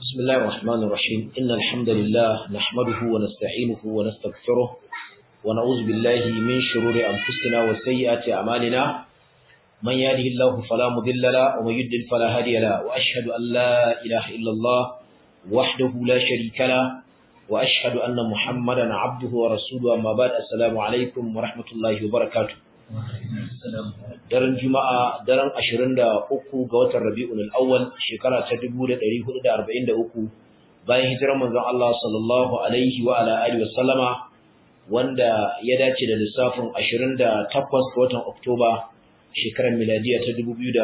بسم الله الرحمن الرحيم إن الحمد لله نحمده ونستعينه ونستغفره ونعوذ بالله من شرور أنفسنا وسيئات أعمالنا من يهده الله فلا مضل له ومن يضلل فلا هادي له وأشهد أن لا إله إلا الله وحده لا شريك له وأشهد أن محمدا عبده ورسوله أما بعد السلام عليكم ورحمة الله وبركاته daren juma'a daren 23 ga watan rabi'ul awwal shekara ta 1443 bayan hijirar manzon Allah sallallahu alaihi wa ala alihi wasallama wanda ya dace da lissafin 28 ga watan oktoba shekarar miladiya ta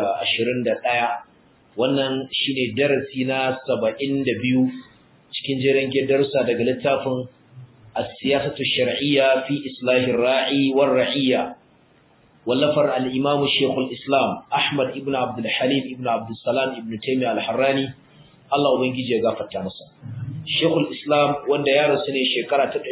2021 wannan shine darasi na 72 cikin jerin darussa daga littafin as-siyasatu shar'iyya fi islahir ra'i war ra'iyya wallafar al-Imam Sheikhul Islam Ahmad ibn Abdul Halim ibn Abdul Salam ibn Taymiyyah al-Harrani Allah ubangiji ya gafarta masa Sheikhul Islam wanda ya rasu ne shekara ta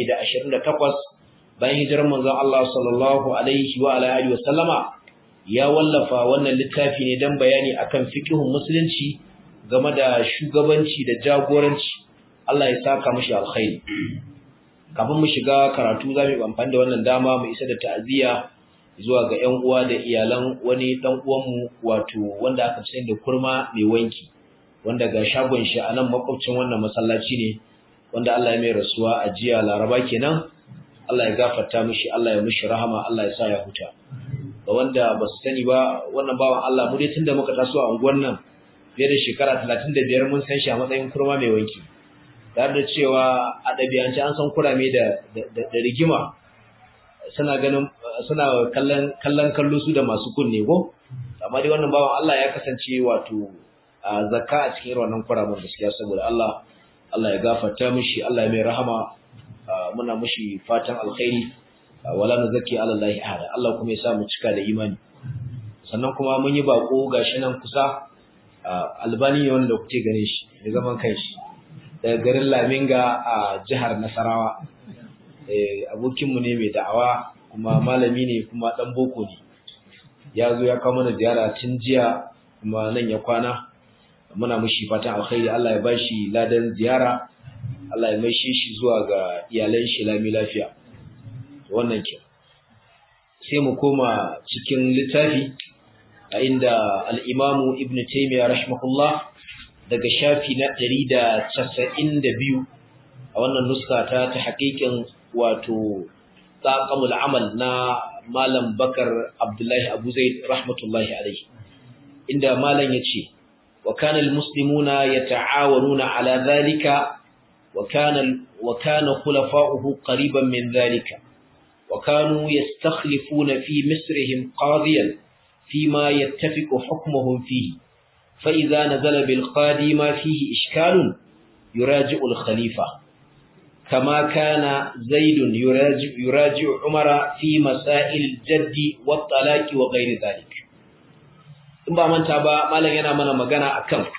728 bayan hijirar manzon Allah sallallahu alaihi wa ala alihi wasallama ya wallafa wannan littafi ne dan bayani akan fiqhun musulunci game da shugabanci da jagoranci Allah ya saka mishi alkhairi kafin mu shiga karatu zamu yi amfani da wannan dama mu isa da ta'aziyya zuwa ga ƴan uwa da iyalan wani dan uwanmu wato wanda aka fi da kurma mai wanki wanda ga shagon shi a nan makwabcin wannan masallaci ne wanda Allah ya mai rasuwa a jiya Laraba kenan Allah ya gafarta mishi Allah ya mishi rahama Allah ya sa ya huta ga wanda ba su sani ba wannan bawan Allah mu dai tunda muka taso a unguwar nan fiye da shekara 35 mun san shi a matsayin kurma mai wanki tare da cewa a ɗabi'ance an san kurame da da rigima suna ganin suna kallon kallon kallo su da masu kunne ko amma dai wannan bawan Allah ya kasance wato zakka a cikin wannan kuramin gaskiya saboda Allah Allah ya gafarta mishi Allah ya mai rahama muna mishi fatan alkhairi wala nuzaki ala Allah ahada Allah kuma ya sa mu cika da imani sannan kuma mun yi bako gashi nan kusa albani ne wanda kuke gane shi da zaman kanshi daga garin Laminga a jihar Nasarawa abokinmu ne mai da'awa kuma malami ne kuma dan boko ne ya zo ya kawo mana ziyara tun jiya kuma nan ya kwana muna mushi fatan alkhairi Allah ya bashi ladan ziyara Allah ya maishe shi zuwa ga iyalan shi lami lafiya wannan ke sai mu koma cikin littafi a inda al-Imam Ibn Taymiyyah rahimahullah daga shafi na 192 a wannan nuska ta ta haƙiƙin wato taqamul amal na malam bakar abdullahi abu zaid rahmatullahi alaihi inda malam yace wa kana almuslimuna yata'awanuna ala dhalika wa kana wa kana khulafa'uhu qariban min dhalika wa kanu yastakhlifuna fi misrihim qadiyan فيما يتفق حكمهم فيه فإذا نزل بالقاضي ما فيه إشكال يراجع الخليفة كما كان زيد يراجع, يراجع عمر في مسائل الجد والطلاق وغير ذلك in ba manta ba malam yana mana magana akan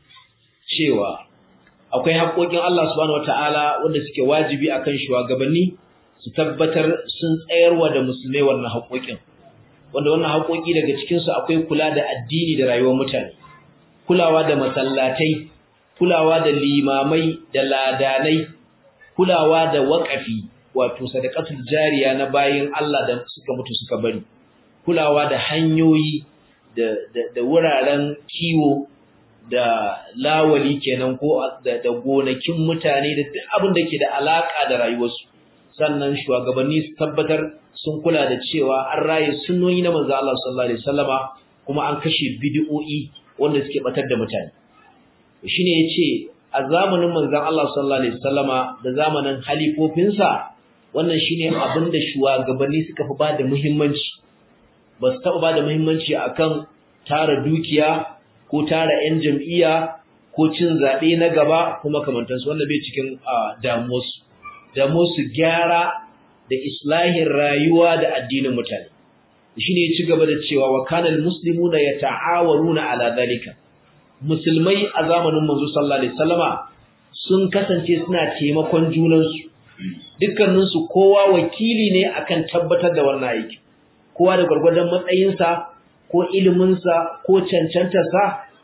cewa akwai haƙoƙin Allah subhanahu wataala wanda suke wajibi akan shugabanni su tabbatar sun tsayarwa da musulmai wannan haƙoƙin wanda wannan haƙoƙi daga cikin su akwai kula da addini da rayuwar mutane kulawa da masallatai kulawa da limamai da ladanai kulawa da waƙafi wato sadaqatul jariya na bayin Allah da suka mutu suka bari kulawa da hanyoyi da da, da wuraren kiwo da lawali kenan ko da, da gonakin mutane da duk abin da ke da alaka da rayuwarsu sannan shugabanni su tabbatar sun kula da cewa an raye sunnoni na manzo Allah sallallahu alaihi wasallama kuma an kashe bid'o'i wanda suke batar da mutane shine yace a zamanin manzon Allah sallallahu alaihi wasallama da zamanin halifofinsa wannan shine abin da shugabanni suka fi bada muhimmanci ba su taɓa bada muhimmanci akan tara dukiya ko tara yan jam'iyya ko cin zaɓe na gaba kuma kamantansu wanda bai cikin damuwarsu damuwarsu gyara da islahin rayuwa da addinin mutane shine ya ci gaba da cewa wa kanal muslimuna yata'awaruna ala zalika musulmai a zamanin manzo sallallahu alaihi wasallama sun kasance suna taimakon junansu dukkanin su kowa wakili ne akan tabbatar da wannan aiki kowa da gurgurdan matsayinsa ko iliminsa ko cancantarsa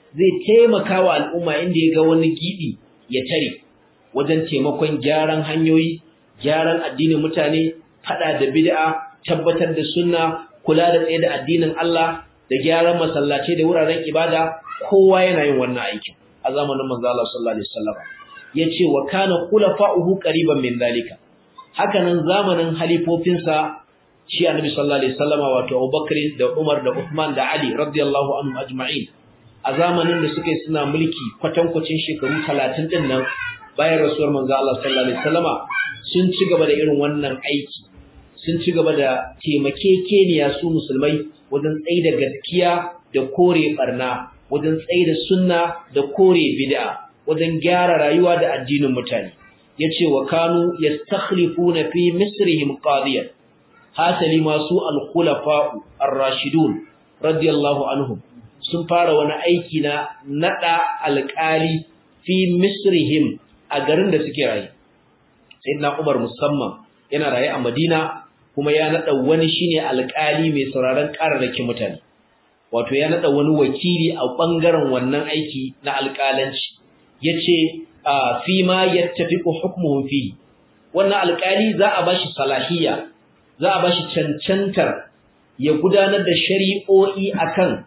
zai taimaka wa al'umma inda ya ga wani gibi ya tare wajen taimakon gyaran hanyoyi gyaran addinin mutane fada da bid'a tabbatar da sunna kula da tsaye da addinin Allah da gyaran masallaci da wuraren ibada kowa yana yin wannan aikin a zamanin manzo Allah sallallahu alaihi wasallam yace wa kana khulafa'uhu qariban min dalika hakanan zamanin halifofinsa shi annabi sallallahu alaihi wasallam wato Abubakar da Umar da Uthman da Ali radiyallahu anhum ajma'in a zamanin da suke suna mulki kwatankwacin shekaru 30 din nan bayan rasuwar manzo Allah sallallahu alaihi wasallama sun ci gaba da irin wannan aiki sun ci gaba da taimakekeniya su musulmai wajen tsaida gaskiya da kore barna wajen tsaida sunna da kore bid'a wajen gyara rayuwa da addinin mutane yace wa kanu yastakhlifuna fi misrihim qadiyan hasali masu al-khulafa'u ar-rashidun radiyallahu anhum sun fara wani aiki na nada alƙali fi misrihim a garin da suke rayu sayyidina Umar musamman yana raye a Madina kuma ya nada wani shine alƙali mai sauraron kararrakin mutane wato ya nada wani wakili a bangaren wannan aiki na alƙalanci yace fi ma yattafiqu hukmuhum fi wannan alƙali za a bashi salahiyya za a bashi cancantar ya gudanar da shari'o'i akan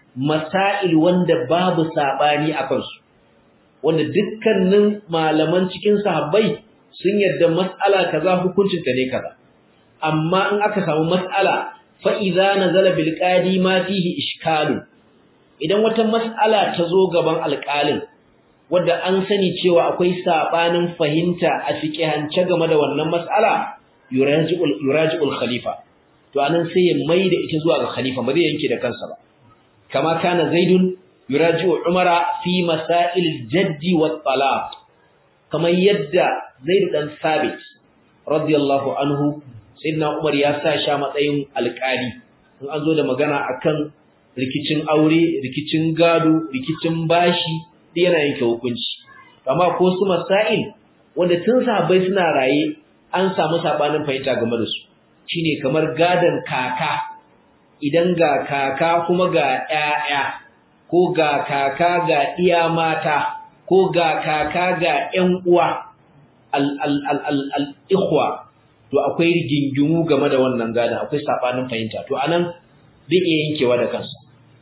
masail wanda babu sabani akan su wanda dukkanin malaman cikin sahabbai sun yarda mas'ala kaza hukuncin ta ne kaza amma in aka samu mas'ala fa idza nazala bil qadi ma fihi ishkalu idan wata mas'ala ta zo gaban alƙalin wanda an sani cewa akwai sabanin fahimta a fiqhance game da wannan mas'ala yuraji'ul yuraji'ul khalifa to anan sai ya maida ita zuwa ga khalifa ba zai yanke da kansa ba kama kana zaidun yuraji'u umara fi masail jaddi wat talaq kamar yadda zaid dan sabit radiyallahu anhu sayyidina umar ya sa sha matsayin alƙali in an zo da magana akan rikicin aure rikicin gado rikicin bashi duk yana yanke hukunci amma ko su masail wanda tun sahabbai suna raye an samu sabanin fahimta game da su shine kamar gadan kaka idan ga kaka kuma ga ƴaƴa ko ga kaka ga iya mata ko ga kaka ga ƴan uwa al al al al, al ikhwa to akwai rigingimu game da wannan gadan akwai sabanin fahimta to anan zai iya yankewa da kansa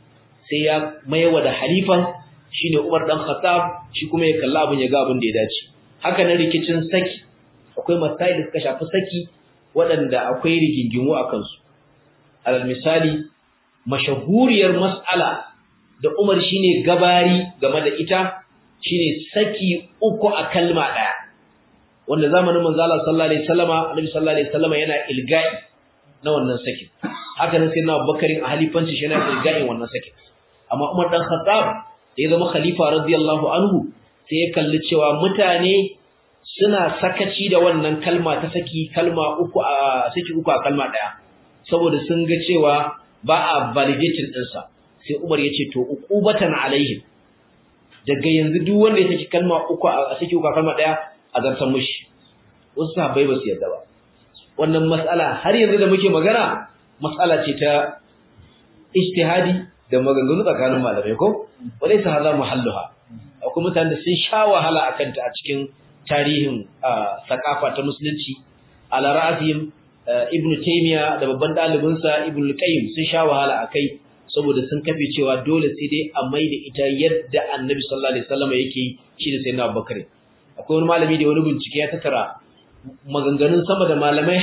sai ya maiwa da halifan shine Umar dan Khattab shi kuma ya kalla abin ya ga abin da ya dace haka nan rikicin saki akwai masail da suka shafi saki waɗanda akwai rigingimu a kansu alal misali mashahuriyar mas'ala da Umar shine gabari game da ita shine saki uku a kalma daya wanda zamanin manzo Allah sallallahu alaihi wasallama Annabi sallallahu alaihi wasallama yana ilgai na wannan sakin haka nan sai na Abubakar a halifanci shi yana ilgai wannan sakin amma Umar dan Khattab da ya zama khalifa radiyallahu anhu sai ya kalli cewa mutane suna sakaci da wannan kalma ta saki kalma uku a saki uku a kalma daya saboda sun ga cewa ba a validating ɗinsa sai Umar ya ce to uqubatan alaihim daga yanzu duk wanda ya saki kalma uku a saki uku a kalma daya a zartan mushi wasu sahabbai ba su yarda ba wannan mas'ala har yanzu da muke magana mas'ala ce ta ijtihadi da maganganu tsakanin malamai ko walaysa hadha muhalluha akwai mutanen da sun sha wahala akan ta a cikin tarihin sakafa ta musulunci ala ra'asihim ibnu taymiya da babban dalibinsa ibnu qayyim sun sha wahala akai saboda sun kafe cewa dole sai dai a maida ita yadda annabi sallallahu alaihi wasallam yake shi da sayyidina abubakar akwai wani malami da wani bincike ya tattara maganganun sama da malamai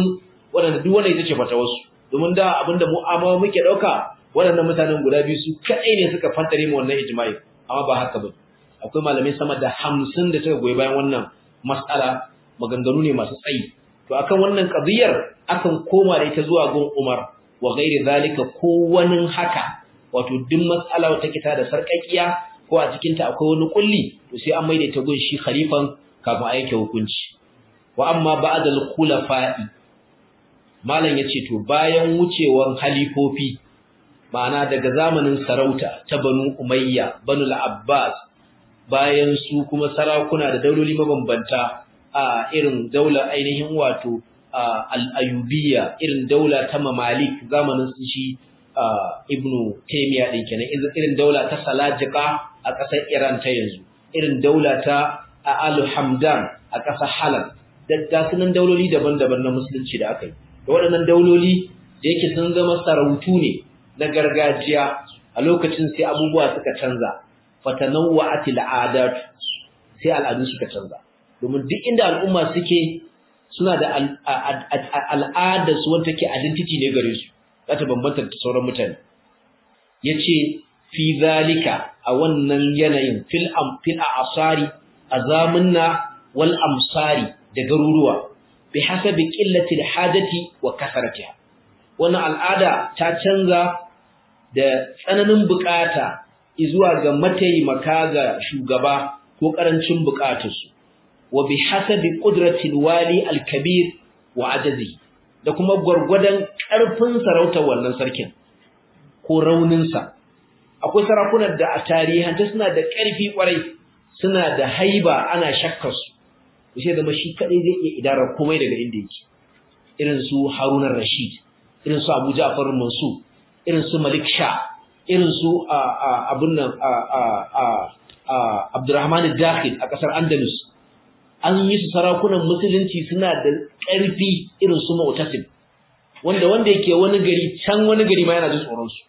50 waɗanda duk wanda ita ce fata wasu domin da abinda mu amma muke dauka waɗannan mutanen guda biyu su kadai ne suka fantare mu wannan ijma'i amma ba haka ba akwai malamai sama da 50 da suka goyi bayan wannan mas'ala maganganu ne masu tsayi to akan wannan qadiyar akan koma da ita zuwa gun Umar wa ghairi zalika ko wani haka wato duk mas'ala wata kita da sarkakiya ko a cikin ta akwai wani kulli to sai an maida ta gun shi khalifan kafin a yanke hukunci wa amma ba'dal khulafa'i malam yace to bayan wucewan halifofi ma'ana daga zamanin sarauta ta Banu Umayya Banu al-Abbas bayan su kuma sarakuna da dauloli mabambanta a irin daular ainihin wato al-Ayyubiyya irin daula ta Mamalik zamanin su shi ibnu taymiya din kenan irin daula ta salajika a ƙasar iran ta yanzu irin daula ta al hamdan a ƙasar halab da sunan dauloli daban-daban na musulunci da aka yi da waɗannan dauloli da yake sun zama sarautu ne na gargajiya a lokacin sai abubuwa suka canza fatanawwa'atil adat sai al'adu suka canza domin duk inda al'umma suke suna da al'ada su wanda take identity ne gare su za ta bambanta da sauran mutane yace fi zalika a wannan yanayin fil am fil asari azamunna wal amsari da garuruwa bi hasabi qillati al hajati wa kasaratiha wannan al'ada ta canza da tsananin bukata zuwa ga mataimaka ga shugaba ko karancin bukatarsu wa bi hasabi qudratil wali al kabir wa ajazi da kuma gurgurdan karfin sarautar wannan sarkin ko raunin sa akwai sarakunan da a tarihanta suna da karfi kwarai suna da haiba ana shakkar su sai da shi kadai zai iya idarar komai daga inda yake irin su Harun rashid irin su Abu Ja'far Mansur irin su Malik Shah irin su abun nan Abdurrahman Dakhil a kasar Andalus an yi su sarakunan musulunci suna da ƙarfi irin su Mu'tasim wanda wanda yake wani gari can wani gari ma yana jin tsoron su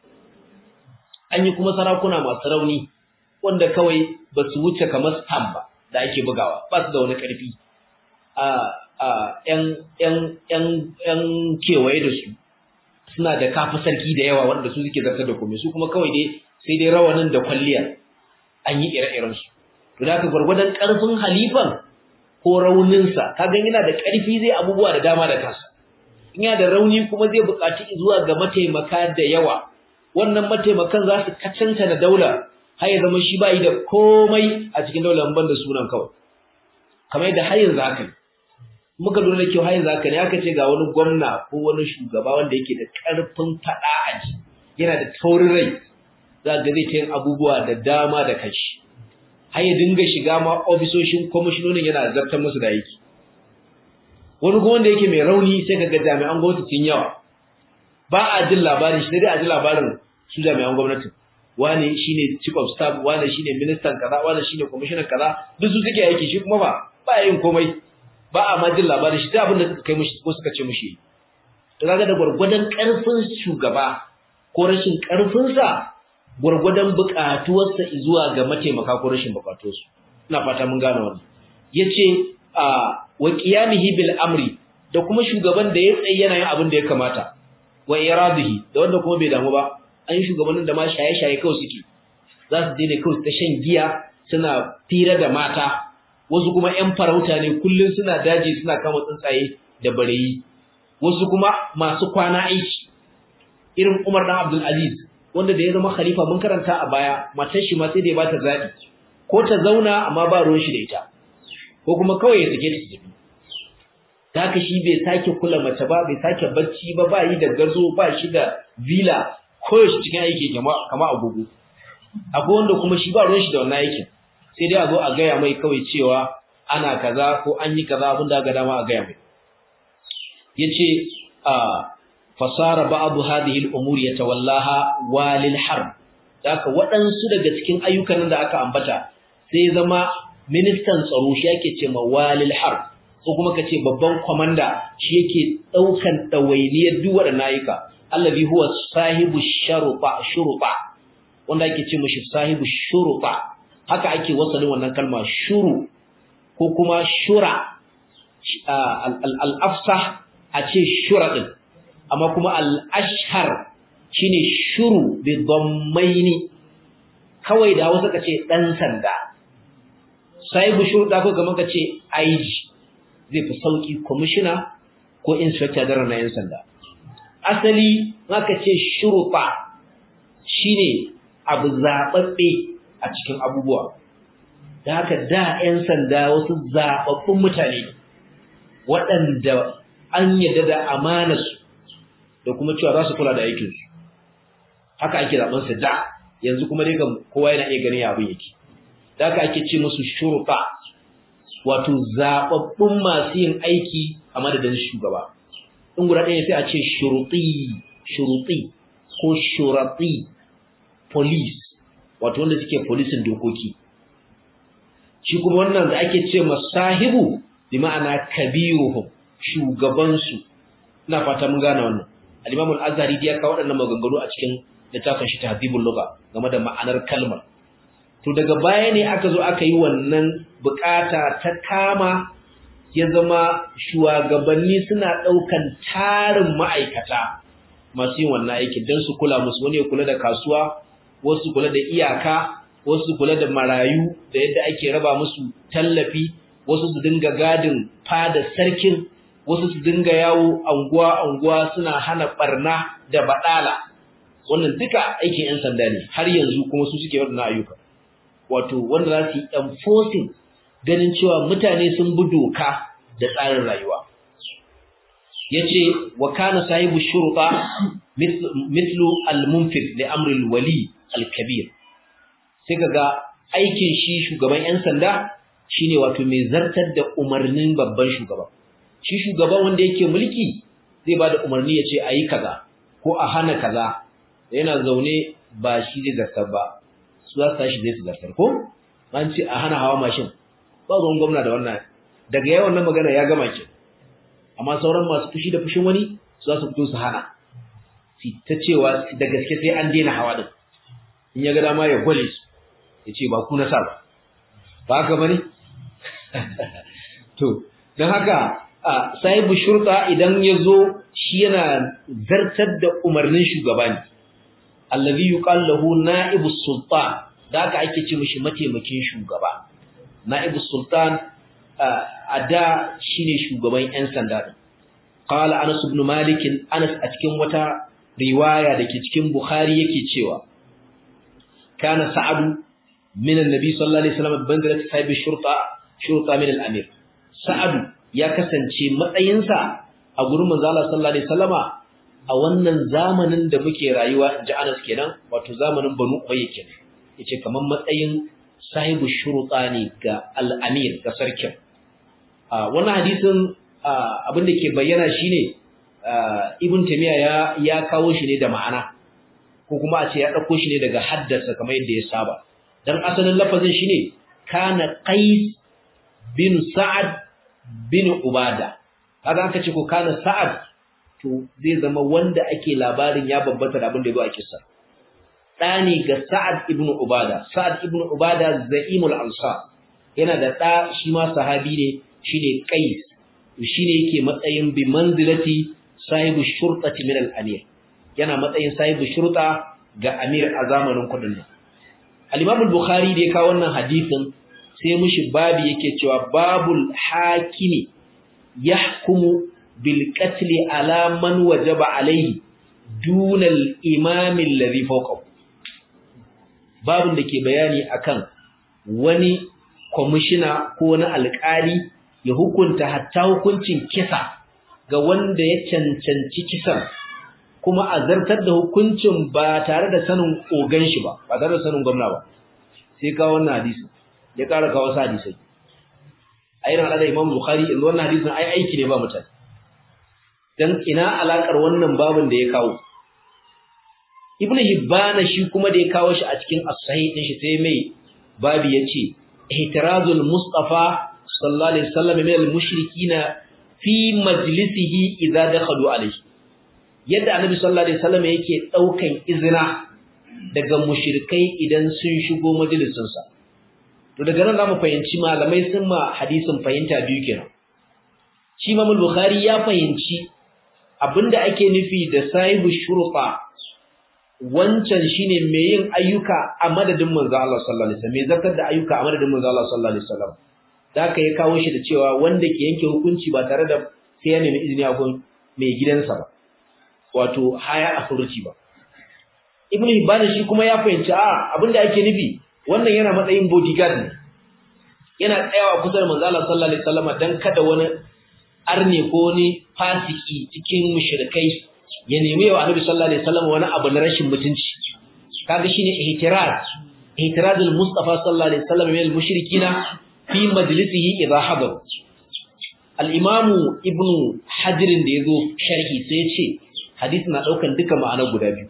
an yi kuma sarakuna masu rauni wanda kawai ba su wuce kamar stamp ba da ake bugawa ba su da wani ƙarfi a a ƴan ƴan ƴan ƴan kewaye da su suna da kafi sarki da yawa wanda su suke zartar da komai su kuma kawai dai sai dai rawanin da kwalliya an yi ire-iren su to da ka gwargwadon karfin halifan ko rauninsa ka ga yana da karfi zai abubuwa da dama da kansa in yana da rauni kuma zai buƙaci zuwa ga mataimaka da yawa wannan mataimakan za su kacanta da daula har ya zama shi bai da komai a cikin daular ban da sunan kawai kamar yadda har yanzu haka ne muka lura da kyau har yanzu haka ne aka ce ga wani gwamna ko wani shugaba wanda yake da ƙarfin faɗa a ji yana da taurin rai za ga zai ta yin abubuwa da dama da kashi har ya dinga shiga ma ofisoshin kwamishinonin yana zartar musu da aiki wani kuma wanda yake mai rauni sai ka ga jami'an gwamnati sun yawa ba a jin labarin shi sai dai a ji labarin su jami'an gwamnati wane shine chief of staff wane shine ministan kaza wane shine commissioner kaza duk su suke aiki shi kuma ba ba yin komai ba a ma jin labarin shi da abin da suka kai mishi ko suka ce mishi to kaga da gurgurdan karfin shugaba ko rashin karfin sa gurgurdan bukatuwarsa zuwa ga mataimaka ko rashin bukatuwarsu ina fata mun gane wannan yace a wa qiyamihi bil amri da kuma shugaban da ya tsaye yana yin abin da ya kamata wa iradihi da wanda kuma bai damu ba an yi shugabannin da ma shaye-shaye kawai suke za su daina kawai ta shan giya suna fira da mata wasu kuma ‘yan farauta ne kullum suna daji suna kama tsuntsaye da bareyi wasu kuma masu kwana aiki irin umar dan abdul aziz wanda da ya zama khalifa mun karanta a baya matar shi ma sai da ya bata zaɓi ko ta zauna amma ba ruwan shi da ita ko kuma kawai ya sake ta tafi da haka shi bai sake kula mace ba bai sake bacci ba ba yi da gazo ba shi da villa koyaushe cikin aiki kama agogo akwai wanda kuma shi ba ruwan shi da wannan aikin sai dai a zo a gaya mai kawai cewa ana kaza ko an yi kaza abin da aka dama a gaya mai yace a fasara ba'd hadhihi al-umur yatawallaha walil harb haka waɗansu daga cikin ayyukan da aka ambata sai zama ministan tsaro shi yake ce ma walil harb ko kuma kace babban komanda shi yake daukan dawainiyar duk waɗannan ayyuka allazi huwa sahibu sharuba shuruba wanda ake ce mishi sahibu shuruba haka ake wasalin wannan kalma shuru ko kuma shura al-afsah a ce shura din amma kuma al-ashhar shine shuru bi dhammaini kawai da Hausa kace dan sanda sahibu shuruda ko kamar kace IG zai fi sauki commissioner ko inspector da na yan sanda asali maka ce shurufa shine abu zababbe a cikin abubuwa da haka da 'yan sanda wasu zababbun mutane waɗanda an yadda da amanarsu da kuma cewa za su kula da aikinsu haka ake zaben su da yanzu kuma dai kowa yana iya ganin abin yake da haka ake ce musu shurufa wato zababbun masu yin aiki a madadin shugaba in guda ɗaya sai a ce shuruti shuruti ko shurati police wato wanda suke polisin dokoki shi kuma wannan da ake ce masahibu bi ma'ana kabiruhum shugabansu ina fata mun gane wannan al-Imam al-Azhari ya kawo waɗannan maganganu a cikin littafin shi Tahdhibul Lugha game da ma'anar kalmar to daga baya ne aka zo aka yi wannan bukata ta kama ya zama shugabanni suna ɗaukan tarin ma'aikata masu yin wannan aikin don su kula musu wani ya kula da kasuwa wasu kula da iyaka wasu kula da marayu da yadda ake raba musu tallafi wasu su dinga gadin fada sarkin wasu su dinga yawo anguwa-anguwa suna hana barna da badala wannan duka aikin 'yan sanda ne har yanzu kuma su suke waɗannan ayyuka wato wanda za su yi enforcing ganin cewa mutane sun bi doka da tsarin rayuwa yace wa kana sahibu shurta mithlu al-munfid li amri al-wali al-kabir sai kaga aikin shi shugaban 'yan sanda shine wato mai zartar da umarnin babban shugaba shi shugaban wanda yake mulki zai bada umarni ya ce a yi kaza ko a hana kaza yana zaune ba shi zai zartar ba su za su tashi zai su zartar ko an ce a hana hawa mashin ba ruwan gwamna da wannan daga yawan nan magana ya gama ke amma sauran masu fushi da fushin wani su za su fito su hana ta cewa da gaske sai an daina hawa din in ya ga dama ya gwale su ya ce ba ku na sa ba ba haka bane to don haka sahibu shurta idan ya zo shi yana zartar da umarnin shugaba ne allazi yuqal lahu na'ibu sultan da haka ake ce mishi mataimakin shugaba na'ibu sultan a da shine shugaban yan sanda din qala anas ibn malik anas a cikin wata riwaya dake cikin bukhari yake cewa kana sa'adu min annabi sallallahu alaihi wasallam bandarat sahibi shurta shurta min al-amir sa'adu ya kasance matsayinsa a gurin manzo Allah sallallahu alaihi wasallama a wannan zamanin da muke rayuwa inji Anas kenan wato zamanin Banu Umayya kenan yace kaman matsayin sahibu shuruta ne ga al-amir ga sarkin a wannan hadisin abin da ke bayyana shine Ibn Taymiyyah ya ya kawo shi ne da ma'ana ko kuma a ce ya dauko shi ne daga haddasa kamar yadda ya saba dan asalin lafazin shine kana qais bin sa'ad bin ubada kaga aka ce ko kana sa'ad to zai zama wanda ake labarin ya babbata da abin da yazo a kissa dani ga sa'ad ibn ubada sa'ad ibn ubada zaimul ansar yana da da shi ma sahabi ne shine qais shine yake matsayin bi manzilati sahibu shurtati min al-amir yana matsayin sahibu shurta ga amir a zamanin kudin nan al-imam al-bukhari da ya kawo wannan hadisin sai mushi babi yake cewa babul hakimi yahkumu bil qatl ala man wajaba alayhi duna al imam alladhi fawqahu babun da ke bayani akan wani kwamishina ko wani alƙali ya hukunta hatta hukuncin kisa ga wanda ya cancanci kisan kuma a zartar da hukuncin ba tare da sanin ogan shi ba ba tare da sanin gwamna ba sai ka wannan hadisi ya ƙara kawo sa hadisai a irin al'adar imam bukhari yanzu wannan hadisin ai aiki ne ba mutane dan ina alakar wannan babin da ya kawo ibn hibbana shi kuma da ya kawo shi a cikin as-sahih din shi sai mai babi yace ihtirazul mustafa sallallahu alaihi wasallam min al-mushrikina fi majlisihi idza dakhalu alayhi yadda annabi sallallahu alaihi wasallam yake daukan izina daga mushrikai idan sun shigo majalisinsa to daga nan zamu fahimci malamai sun ma hadisin fahimta biyu kenan shi Imam Bukhari ya fahimci abinda ake nufi da sahibu shurfa wancan shine mai yin ayyuka a madadin manzo Allah sallallahu alaihi wasallam mai zartar da ayyuka a madadin manzo Allah sallallahu alaihi wasallam da aka ya kawo shi da cewa wanda ke yanke hukunci ba tare da sai ya nemi izini a gun mai gidansa ba wato haya authority ba Ibn Hibban shi kuma ya fahimci a abinda ake nufi wannan yana matsayin bodyguard ne yana tsayawa kusa da manzo Allah sallallahu alaihi wasallam dan kada wani arne ko wani fasiki cikin mushrikai ya nemi wa Annabi sallallahu alaihi wasallam wani abu na rashin mutunci kaga shine ihtiraz ihtirazul mustafa sallallahu alaihi wasallam min al-mushrikina fi majlisihi idha hadar al-imam ibn hajar da yazo sharhi sai ya ce hadisi na daukan duka ma'ana guda biyu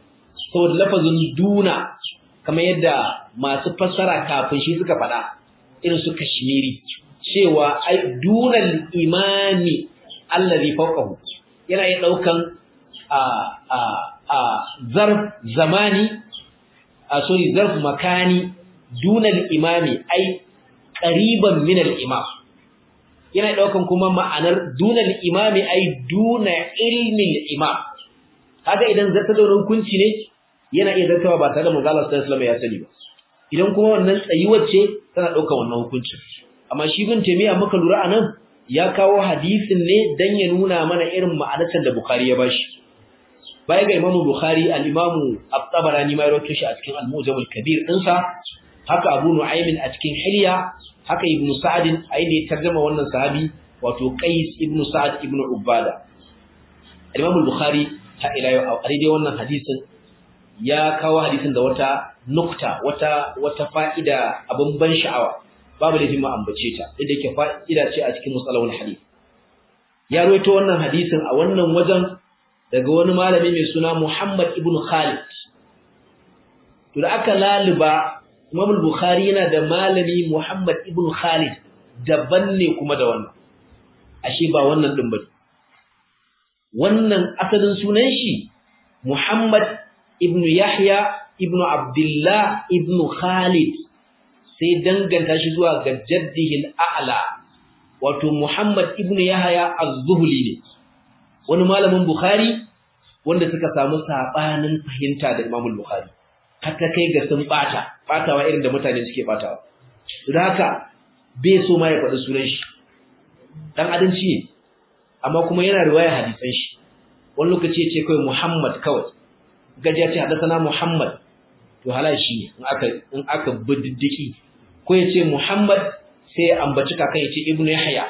saboda lafazin duna kamar yadda masu fassara kafin shi suka faɗa irin su kashmiri cewa ai dunal imami allazi fawqahu yana iya daukan a a a zarf zamani a sorry zarf makani dunal imami ai qariban min al imam yana daukan kuma ma'anar dunal imami ai duna ilmi al imam kaga idan zata da hukunci ne yana iya zartawa ba tare da manzo Allah sallallahu alaihi wasallam ya sani ba idan kuma wannan tsayuwar ce tana daukan wannan hukuncin amma shi bin taymiya muka lura anan ya kawo hadisin ne dan ya nuna mana irin ma'anarsa da bukhari ya bashi baya ga imamu bukhari al-imamu at-tabarani ma ya rawaito shi a cikin al-mujam al-kabir dinsa haka abu nu'aym a cikin hilya haka ibn sa'd a inda ya tarjuma wannan sahabi wato qais ibn sa'd ibn ubada al-imamu bukhari ta ila yau a dai wannan hadisin ya kawo hadisin da wata nukta wata wata fa'ida abin ban sha'awa babu laifin mu ambace ta inda yake fa'ida ce a cikin musalahul hadith ya rawaito wannan hadisin a wannan wajen daga wani malami mai suna Muhammad ibn Khalid to da aka laluba Imam Bukhari yana da malami Muhammad ibn Khalid daban ne kuma da wannan ashe ba wannan din bane wannan asalin sunan shi Muhammad ibn Yahya ibn Abdullah ibn Khalid sai danganta shi zuwa ga jaddihi al-a'la wato Muhammad ibn Yahya az-Zuhli ne wani malamin Bukhari wanda suka samu sabanin fahimta da Imam Bukhari har ta kai ga sun bata batawa irin da mutane suke batawa don haka bai so ma ya faɗi sunan shi dan adanci ne amma kuma yana riwaya hadisan shi wani lokaci ya ce kawai Muhammad kawai gajiya ce hadasana Muhammad to halal shi ne in aka in aka bididdiki ko ya ce Muhammad sai ya ambaci kakan ya ce Ibn Yahya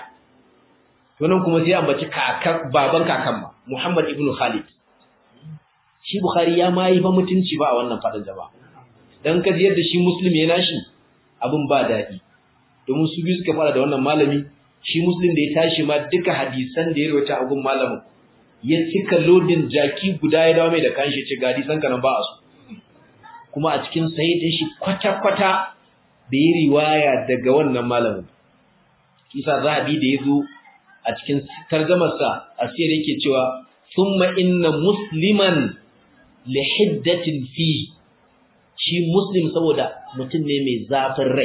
to nan kuma sai ya ambaci kakan baban kakan ma Muhammad ibn Khalid shi Bukhari ya ma yi ba mutunci ba a wannan fadin jama'a dan kaji yadda shi Muslim ya nashi abin ba daɗi domin su biyu suka fara da wannan malami shi Muslim da ya tashi ma duka hadisan da ya rawaita a gun malamin ya cika lodin jaki guda ya dawo mai da kanshi ce ga hadisan ka nan ba a su kuma a cikin sahih shi kwata-kwata da yi riwaya daga wannan malamin kisa zahabi da ya zo a cikin tarjamarsa asir yake cewa thumma inna musliman li hiddatin fi shi muslim saboda mutum ne mai zafin rai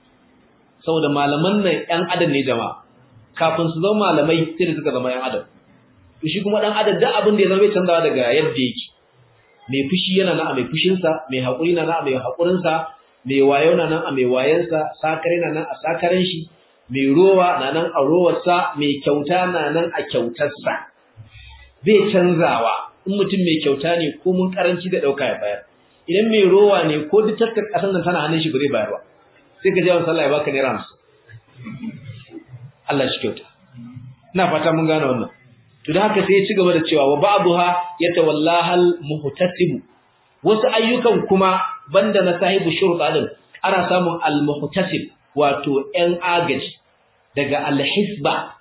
saboda malaman nan ƴan adam ne jama'a kafin su zama malamai sai da suka zama ƴan adam to shi kuma dan adam duk abin da ya zama bai canzawa daga yadda yake mai fushi yana nan a mai fushinsa mai haƙuri na nan a mai haƙurinsa mai wayo na nan a mai wayansa sakare na nan a sakaren shi mai rowa na nan a rowarsa mai kyauta na nan a kyautarsa bai canzawa in mutum mai kyauta ne ko mun karanci da ɗauka ya bayar idan mai rowa ne ko duk taskar ƙasar nan tana hannun shi ba zai bayar ba sai ka jawo sallah ya baka naira hamsin Allah shi kyauta ina fata mun gane wannan to da haka sai ya ci gaba da cewa wa ba'daha yatawallahal muhtasib wasu ayyukan kuma banda na sahibu shurta din ana samun al muhtasib wato ‘yan agaji daga alhisba,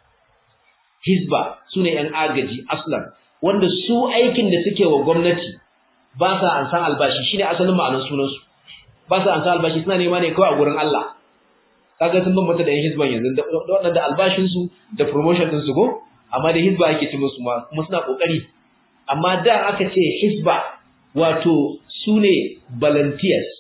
hisba su ne ‘yan agaji aslan, wanda su aikin da suke wa gwamnati ba sa an san albashi shi ne asalin ma'anar sunansu, ba sa an san albashi suna nema ne kawai a gurin Allah. Kaga sun bambanta da ‘yan hisban yanzu, da waɗanda albashinsu da promotion ɗinsu ko, amma da hisba ake ci musu ma, kuma suna ƙoƙari. Amma da aka ce hisba wato su ne volunteers,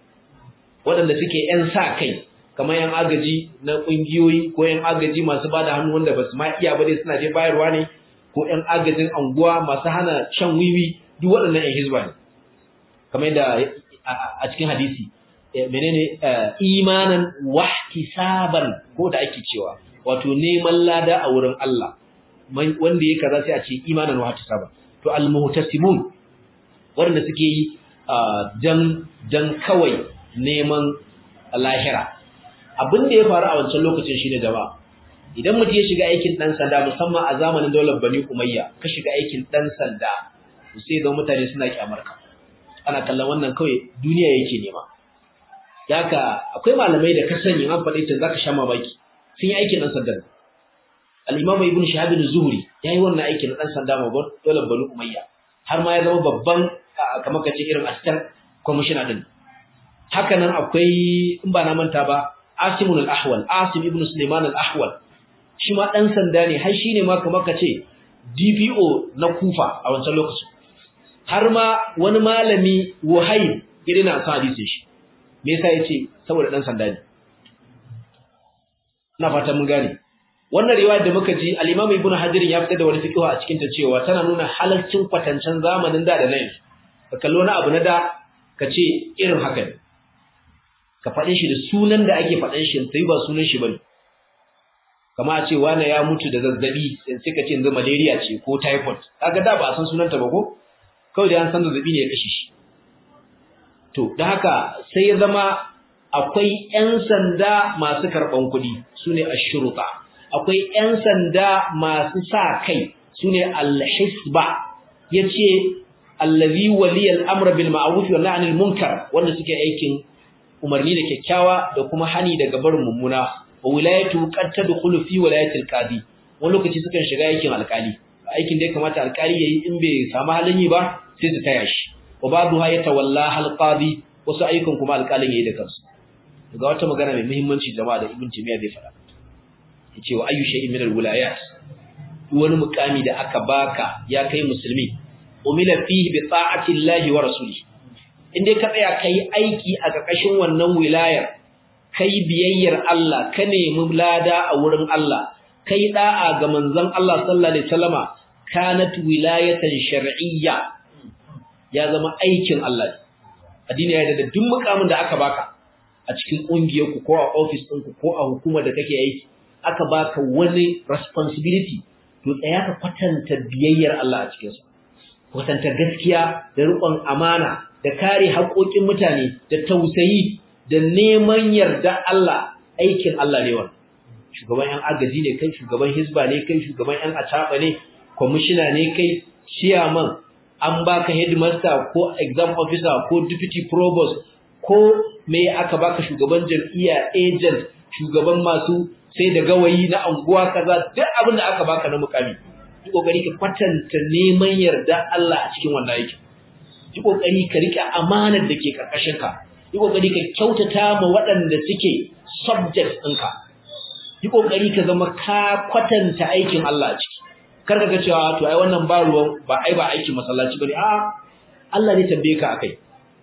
waɗanda suke ‘yan sa kai, kamar yan agaji na kungiyoyi ko yan agaji masu bada hannu wanda ba su ma iya ba dai suna je bayarwa ne ko yan agajin anguwa masu hana shan wiwi duk waɗannan yan hizba ne kamar yadda a cikin hadisi menene imanan wahtisaban ko da ake cewa wato neman lada a wurin Allah wanda yake kaza sai a ce imanan wahtisaban to almuhtasibun wanda suke yi dan dan kawai neman lahira abin da ya faru a wancan lokacin shine jama'a idan mutum ya shiga aikin dan sanda musamman a zamanin daular Bani Umayya ka shiga aikin dan sanda sai ga mutane suna kyamar ka ana kallon wannan kawai duniya yake nema yaka akwai malamai da ka sani an faɗi ta zaka sha mamaki sun yi aikin dan sanda al-Imam Ibn Shihab az-Zuhri yayi wannan aikin dan sanda ma daular Bani Umayya har ma ya zama babban kamar kace irin assistant commissioner din haka nan akwai in ba na manta ba Asim al-Ahwal Asim ibn Sulaiman al-Ahwal shi ma dan sanda ne har shine ma kamar kace DPO na Kufa a wancan lokacin har ma wani malami Wahayb irin na sa hadisin shi me yasa yace saboda dan sanda ne ina fata mun gane wannan riwayar da muka ji al-Imam Ibn Hajar ya fitar da wani fiqh a cikin ta cewa tana nuna halalcin kwatancen zamanin da da nan ka kallo na abu na da ka ce irin haka ne ka faɗe shi da sunan da ake faɗan shi sai ba sunan shi bane kama a ce wani ya mutu da zazzabi sai ka ce yanzu malaria ce ko typhoid kaga da ba a san sunanta ba ko kawai da an san zazzabi ne ya kashe shi to da haka sai ya zama akwai 'yan sanda masu karɓan kuɗi su ne ashuruta akwai 'yan sanda masu sa kai su ne alhisba ya ce allazi waliyar amra bil ma'ruf wa nahyi munkar wanda suke aikin umarni da kyakkyawa da kuma hani daga barin mummuna wa wilayatu qad tadkhulu fi wilayatil qadi wani lokaci sukan shiga aikin alkali aikin da ya kamata alkali yayi in bai samu halin yi ba sai su taya shi wa ba'dha yatawalla hal qadi wasu ayyukan kuma alkalin yayi da kansu ga wata magana mai muhimmanci jama'a da ibn timiya zai fara yace wa ayyu shay'in min alwilayat wani mukami da aka baka ya kai musulmi umila fihi bi ta'ati llahi wa rasulihi inda ka tsaya kai aiki a ƙarƙashin wannan wilayar kai biyayyar Allah ka nemi lada a wurin Allah kai da'a ga manzon Allah sallallahu alaihi wasallama kanat wilayatan shar'iyya ya zama aikin Allah addini ya da duk mukamin da aka baka a cikin ƙungiyarku ko a ofis ɗinku ko a hukumar da kake aiki aka baka wani responsibility to tsaya ka kwatanta biyayyar Allah a cikinsa kwatanta gaskiya da riƙon amana da kare haƙoƙin mutane da tausayi da neman yarda Allah aikin Allah ne wannan shugaban yan agaji ne kai shugaban hisba ne kai shugaban yan ataba ne kwamishina ne kai chairman an baka headmaster ko exam officer ko deputy provost ko me aka baka shugaban jam'iyya agent shugaban masu sai da gawayi na anguwa kaza duk abin da aka baka na mukami yi kokari ka kwatanta neman yarda Allah a cikin wannan aikin yi kokari ka rike amanar da ke karkashin ka yi kokari ka kyautata ma waɗanda suke subjects ɗinka yi kokari ka zama ka kwatanta aikin Allah a ciki kar ka ga cewa to ai wannan ba ruwan ba ai ba aikin masallaci bane a Allah ne tambaye ka akai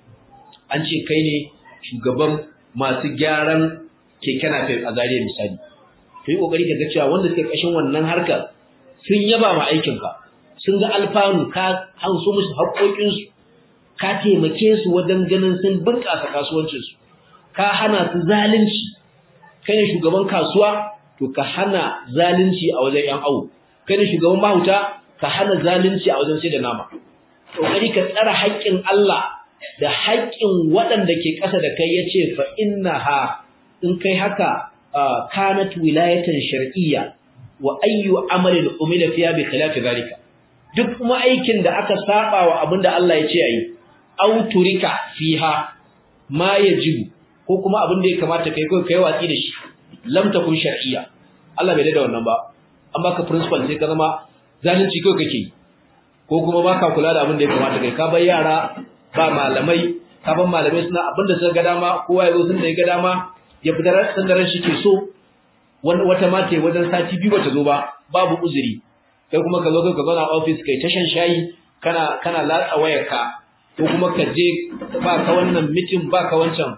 an ce kai ne shugaban masu gyaran keke napep a Zariya misali to yi kokari ka ga cewa wanda suke kashin wannan harkar sun yaba ma aikinka sun ga alfanu ka hanso musu haƙoƙinsu ka taimake su wajen ganin sun bunƙasa kasuwancinsu ka hana su zalunci kai ne shugaban kasuwa to ka hana zalunci a wajen yan awo kai ne shugaban mahuta ka hana zalunci a wajen sai da nama kokari ka tsara haƙƙin Allah da haƙƙin waɗanda ke ƙasa da kai yace fa innaha in kai haka kanat wilayatan shar'iyya wa ayyu amalin umila fiha bi khilafi zalika duk kuma aikin da aka saba wa abinda Allah ya ce ayi aw turika fiha ma yajibu ko kuma abin da ya kamata kai kai kai watsi da shi lam takun shar'iyya Allah bai da wannan ba an baka principal sai ka zama zalunci kai kake ko kuma baka kula da abin da ya kamata kai ka bar yara ba malamai ka bar malamai suna abin da suka ga dama kowa ya zo sun da ya ga dama ya fitar san da ran shi ke so wata mata wajen sati biyu bata zo ba babu uzuri kai kuma ka zo ka zauna office kai tashan shayi kana kana latsa wayarka ko kuma ka je ba ka wannan meeting ba ka wancan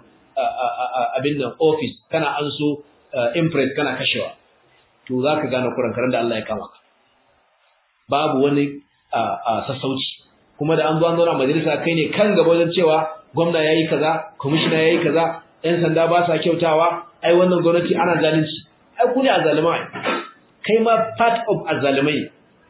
abin nan office kana an so impress kana kashewa to za ka gane kurankaran da Allah ya kama ka babu wani sassauci kuma da an zo an zauna majalisa kai ne kan gaba wajen cewa gwamna yayi kaza commissioner yayi kaza yan sanda ba sa kyautawa ai wannan gwamnati ana zalunci ai ku ne azalimai kai ma part of azalimai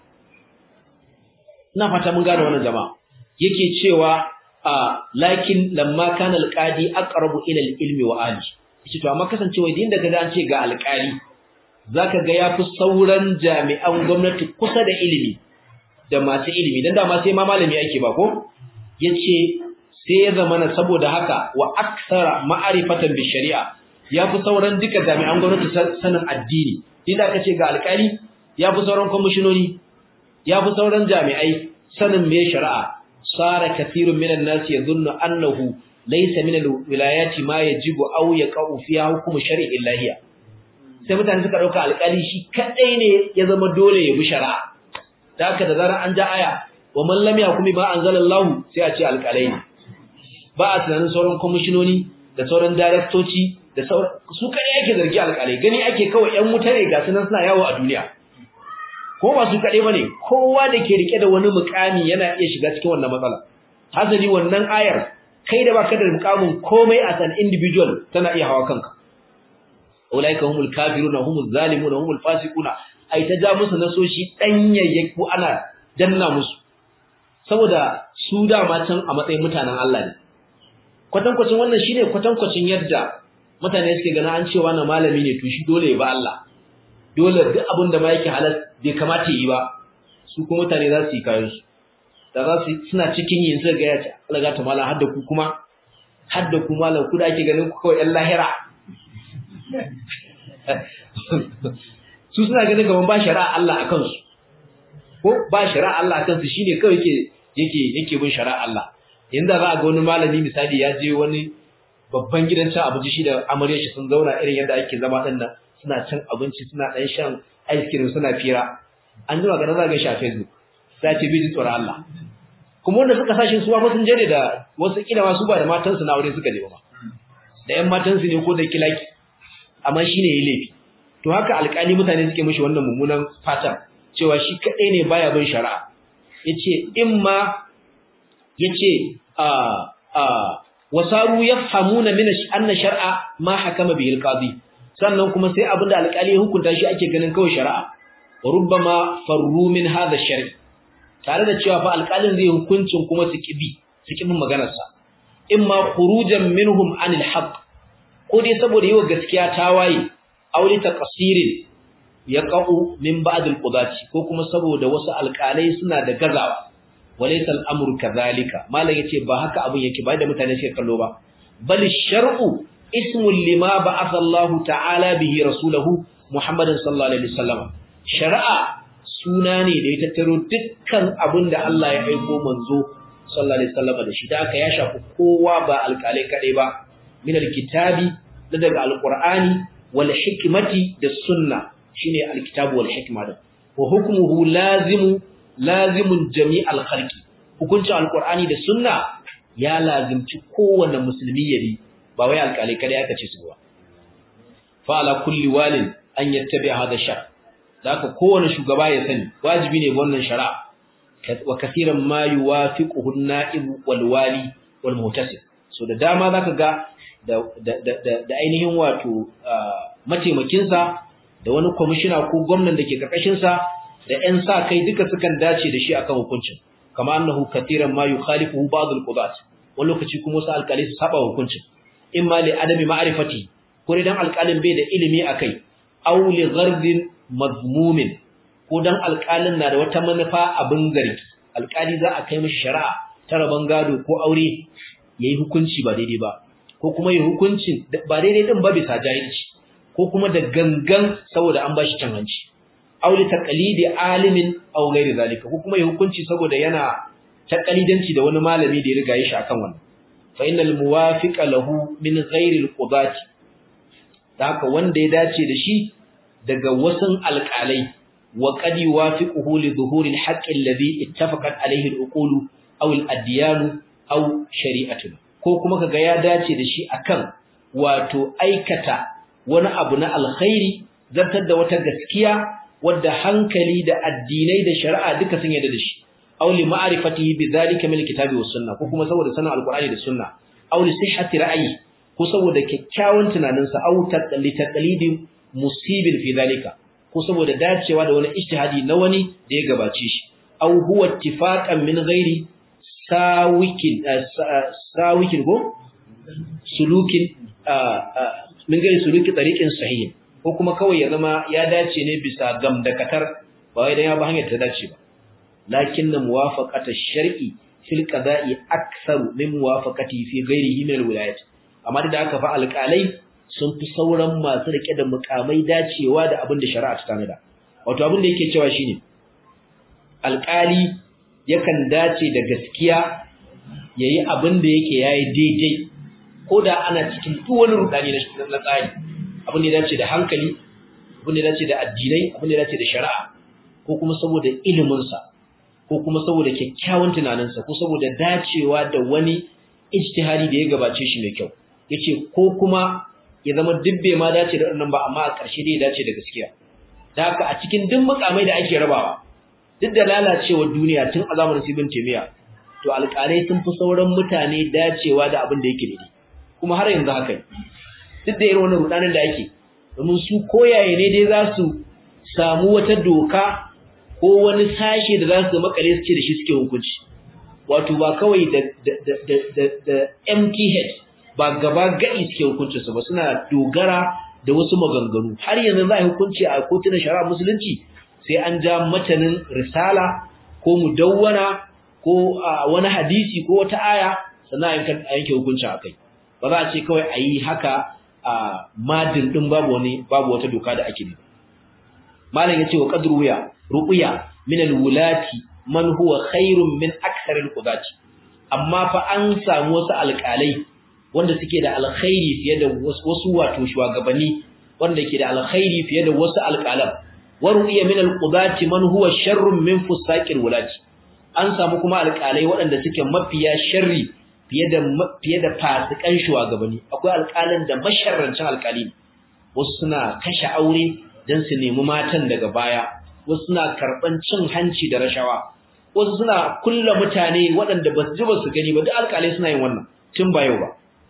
ina fata mun gane wannan jama'a yake cewa lakin lamma kana alqadi aqrabu ila ilmi wa ali yace to amma kasancewa idan da kaga an ce ga alqali zaka ga yafi sauran jami'an gwamnati kusa da ilimi da masu ilimi dan da ma sai ma malami ake ba ko yace sai ya zama saboda haka wa akthara ma'rifatan bi shari'a yafi sauran duka jami'an gwamnati sanin addini idan aka ce ga alkali yafi sauran kwamishinoni yafi sauran jami'ai sanin me shari'a sara kathirun minan nas yadhunnu annahu laysa min alwilayati ma yajibu aw yaqau fiha hukmu shar'i illahiya sai mutane suka dauka alƙali shi kadai ne ya zama dole ya bi shari'a da haka da zarar an ja aya wa man lam yakumi ma anzalallahu sai a ce alƙalai ne ba a tunanin sauran kwamishinoni da sauran daraktoci da sauran su kadai yake zargi alƙalai gani ake kawai ƴan wuta ne ga sunan suna yawo a duniya ko ba su kadai bane kowa da ke rike da wani mukami yana iya shiga cikin wannan matsala hasali wannan ayar kai da baka da mukamin komai as an individual tana iya hawa kanka ulaika humul kafiruna humuz zalimuna humul fasiquna ai ta ja musu nasoshi danyayyaku ana danna musu saboda su dama can a matsayin mutanen Allah ne kwatankwacin wannan shine kwatankwacin yadda mutane suke gana an cewa na malami ne to shi dole ya ba Allah dole duk abin da ma yake halal bai kamata yi ba su kuma mutane za su yi kayan su da za su suna cikin yin sai ga ya ce Allah ga ta mala har da ku kuma har da ku malam ku da ake ganin ku kawai ɗan lahira su suna ganin kaman ba shari'a Allah akan su ko ba shari'a Allah akan su shine kawai yake yake yake bin shari'a Allah inda za a ga wani malami misali ya je wani babban gidan cin abinci shi da amarya shi sun zauna irin yadda ake zama din nan suna cin abinci suna dan shan ice cream suna fira an jima ga za ga shi a Facebook sai ce bi tsoron Allah kuma wanda suka sashi su ba sun je ne da wasu kila ma su ba da matansu na aure suka je ba da ƴan matansu ne ko da kilaki amma shine yayi laifi to haka alƙali mutane suke mishi wannan mummunan fatan cewa shi kadai ne baya bin shari'a yace imma yace a a wasaru yafhamuna min anna shar'a ma hakama bihi alqadi sannan kuma sai abinda alƙali ya hukunta shi ake ganin kawai shari'a wa rubbama farru min hadha shar'i tare da cewa fa alƙalin zai hukuncin kuma su kibi su kibin maganar sa imma khurujan minhum anil haqq ko dai saboda yiwa gaskiya tawaye auli taqsirin yaqau min ba'd alqudati ko kuma saboda wasu alƙalai suna da gazawa walaysa al'amru kadhalika malam yace ba haka abun yake ba da mutane suke kallo ba bal shar'u ismun lima ba'atha Allah ta'ala bihi rasulahu Muhammadin sallallahu alaihi wasallam shar'a suna ne da ya tattaro dukkan abin da Allah ya aiko manzo sallallahu alaihi wasallam da shi da aka ya shafi kowa ba alƙalai kadai ba min alkitabi da daga alqur'ani wal hikmati da sunna shine alkitabu wal hikma da wa hukmuhu lazimu lazimun jami'al khalqi hukunci alqur'ani da sunna ya lazimci kowanne musulmi yabi ba wai alƙalai kada aka ce su ba fa ala kulli walin an yattabi hada shar haka kowanne shugaba ya sani wajibi ne wannan shari'a wa kaseeran ma yuwafiquhu an-na'ib wal wali wal muhtasib so da dama zaka ga da da ainihin wato mataimakinsa da wani kwamishina ko gwamnan da ke karkashinsa da ‘yan sa kai duka sukan dace da shi akan hukuncin, kama annahu katiran ma yi khalifu ba'd al-qudat wani lokaci kuma wasu alƙalai su saba hukuncin, in ma li adami ma'rifati ko dan alƙalin bai da ilimi akai, aw li ghardin mazmumin ko dan alƙalin na da wata manufa abin zargi, alƙali za a kai mishi shari'a ta rabon gado ko aure yayi hukunci ba daidai ba, ko kuma yi hukuncin ba daidai din ba bisa jahilci. ko kuma da gangan saboda an bashi can hanci aw li taqlidi alimin aw ghairi zalika ko kuma ya hukunci saboda yana taqlidanci da wani malami da ya riga ya shi akan wannan fa innal muwafiqa lahu min ghairi alqudati haka wanda ya dace da shi daga wasan alqalai wa qad yuwafiquhu li dhuhuri alhaqqi alladhi ittafaqat alayhi alqulu aw aladyan aw shari'atun ko kuma kaga ya dace da shi akan wato aikata wani abu na alkhairi zartar da wata gaskiya wadda hankali da addinai da shari'a duka sun yarda da shi aw li ma'rifatihi bidhalika min alkitabi was sunna ko kuma saboda sanin alqur'ani da sunna aw li sihhati ra'yi ko saboda kyakkyawan tunanin sa aw taqalli taqlidi musibin fi dhalika ko saboda dacewa da wani ijtihadi na wani da ya gabace shi aw huwa ittifaqan min ghairi sawikin sawikin go sulukin min gari suluki tariqin sahih ko kuma kawai ya zama ya dace ne bisa gamdakatar ba wai dan ya ba hanyar ta dace ba lakin na muwafaqata shar'i fil qada'i aktharu min muwafaqati fi ghairihi min alwilayat amma da aka fa alƙalai sun fi sauran masu rike da mukamai dacewa da abin da shari'a ta tanada wato abin da yake cewa shine alƙali yakan dace da gaskiya yayi abin da yake yayi daidai ko da ana cikin duk wani rudani na tsari abin da ya dace da hankali abin da ya dace da addinai abin da ya dace da shari'a ko kuma saboda iliminsa ko kuma saboda kyakkyawan tunaninsa ko saboda dacewa da wani ijtihadi da ya gabace shi mai kyau yace ko kuma ya zama dubbe ma dace da wannan ba amma a ƙarshe dai ya dace da gaskiya da haka a cikin duk mukamai da ake rabawa duk da lalacewar duniya tun a zamanin Ibn Taymiyyah to alƙalai sun fi sauran mutane dacewa da abin da yake daidai kuma har yanzu haka duk da irin wannan rudanin da ake domin su koyaye ne dai za su samu wata doka ko wani sashe da za su makale su ce da shi suke hukunci wato ba kawai da da da da, da empty head ba gaba gadi suke hukuncin su ba suna dogara da wasu maganganu har yanzu za a yi hukunci a kotunan shari'a musulunci sai an ja matanin risala ko mudawwana ko wani hadisi ko wata aya sannan a yanke hukunci a kai ba za a ce kawai a yi haka a madin din babu wani babu wata doka da ake bi malam yace wa qadru ya ruqya min alwulati man huwa khairun min akthar alqudati amma fa an samu wasu alƙalai wanda suke da alkhairi fiye da wasu wato shugabanni wanda ke da alkhairi fiye da wasu alƙalan wa ruqya min alqudati man huwa sharrun min fusaqil wulati an samu kuma alƙalai waɗanda suke mafiya sharri fiye da fiye da fasikan shugabanni akwai alƙalin da masharrancin alƙali wasu suna kashe aure dan su nemi matan daga baya wasu suna karban cin hanci da rashawa wasu suna kulla mutane waɗanda ba su ji ba su gani ba duk alƙalai suna yin wannan tun ba yau ba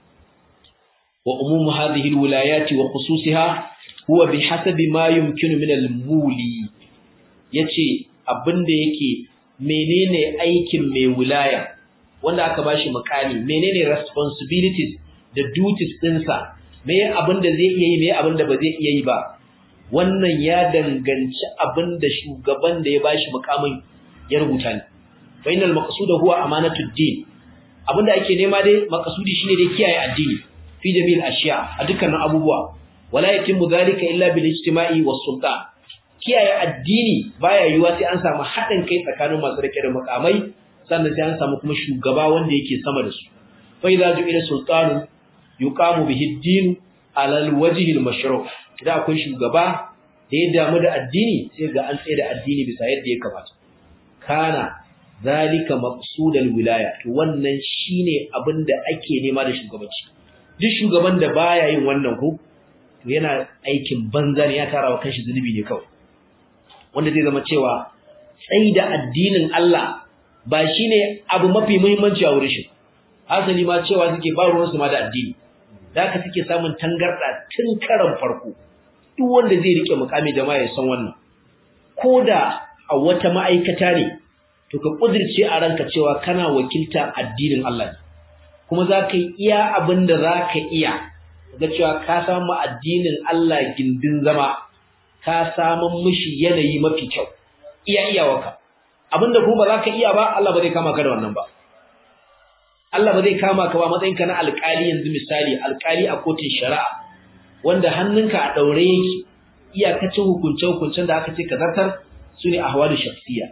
wa umumu hadhihi alwilayati wa khususiha huwa bihasabi ma yumkinu min almuli yace abinda yake menene aikin mai wilaya wanda aka bashi makami menene responsibilities da duties dinsa me abinda zai iya yi me abinda ba zai iya yi ba wannan ya danganci abinda shugaban da ya bashi mukamin ya rubuta ne fa innal maqsud huwa amanatud din abinda ake nema dai maqsudi shine dai kiyaye addini fi jami'il ashiya a dukkanin abubuwa wala yatimmu dhalika illa bil ijtima'i was sultan kiyaye addini baya yiwa sai an samu haɗin kai tsakanin masu rike da mukamai sannan sai an samu kuma shugaba wanda yake sama da su fa idza ju'ila sultanu yuqamu bihi ad-din ala al-wajhi al-mashru' idan akwai shugaba da ya damu da addini sai ga an tsaye da addini bisa yadda ya kamata kana zalika maqsudul wilaya to wannan shine abin da ake nema da shugabanci duk shugaban da baya yin wannan ko to yana aikin banza ne ya tara wa kanshi zunubi ne kawai wanda zai zama cewa tsayi da addinin Allah ba shine abu mafi muhimmanci a wurin shi asali ma cewa suke ba ruwan su ma da addini da haka suke samun tangarda tun karan farko duk wanda zai rike mukami jama'a ya san wannan koda a wata ma'aikata ne to ka kudirce a ranka cewa kana wakilta addinin Allah ne kuma za ka yi iya abin da za ka iya ga cewa ka samu addinin Allah gindin zama ka samun mishi yanayi mafi kyau iya iyawarka abinda kuma ba za ka iya ba Allah ba zai kama ka da wannan ba Allah ba zai kama ka ba matsayinka na alƙali yanzu misali alƙali a kotun shari'a wanda hannunka a daure yake iyakacin hukunce hukuncen da aka ce ka zartar sune ahwalu shakhsiyya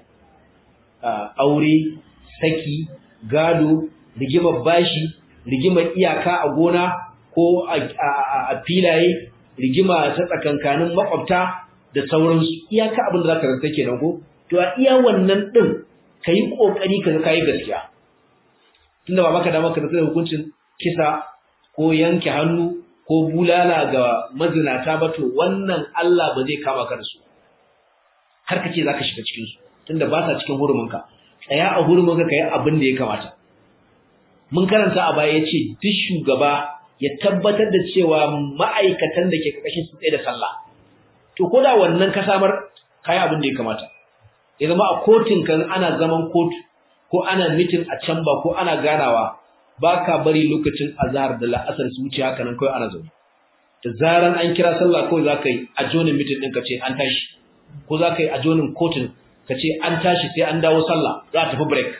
aure saki gado rigimar bashi rigimar iyaka a gona ko a filaye rigima ta tsakankanin makwabta da sauransu iyaka abin da zaka rantsa kenan ko to a iya wannan din kai kokari ka kai gaskiya tunda ba maka da maka da hukuncin kisa ko yanke hannu ko bulala ga mazinata ba to wannan Allah ba zai kama ka da su har kace zaka shiga cikin su tunda ba sa cikin huruminka tsaya a huruminka kai abin da ya kamata mun karanta a baya yace duk shugaba ya tabbatar da cewa ma'aikatan da ke karkashin su tsaye da sallah to koda wannan ka samar kai abin da ya kamata ya zama a kotun kan ana zaman kotu ko ana mitin a can ba ko ana ganawa baka bari lokacin azhar da la'asar su wuce haka nan kawai ana zaune da zaran an kira sallah kawai zaka yi a jonin mitin din ka ce an tashi ko zaka yi a jonin kotun ka ce an tashi sai an dawo sallah za a tafi break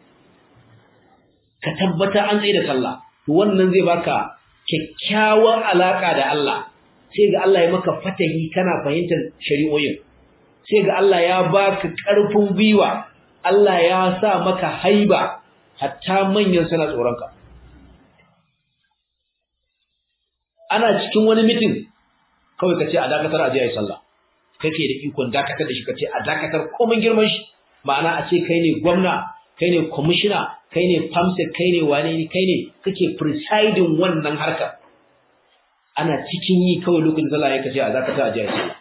ka tabbata an tsaye da sallah to wannan zai baka kyakkyawar alaka da Allah sai ga Allah ya maka fatahi kana fahimtar shari'o'in sai ga Allah ya baka karfin gwiwa Allah ya sa maka haiba hatta manyan suna tsoronka ana cikin wani mitin kawai ka ce a dakatar a je a yi sallah kake da ikon dakatar da shi ka ce a dakatar komai girman shi ma'ana a ce kai ne gwamna kai ne kwamishina kai ne famsek kai ne wane ne kai ne kake presiding wannan harkar ana cikin yi kawai lokacin sallah ya kace a dakatar a je a yi sallah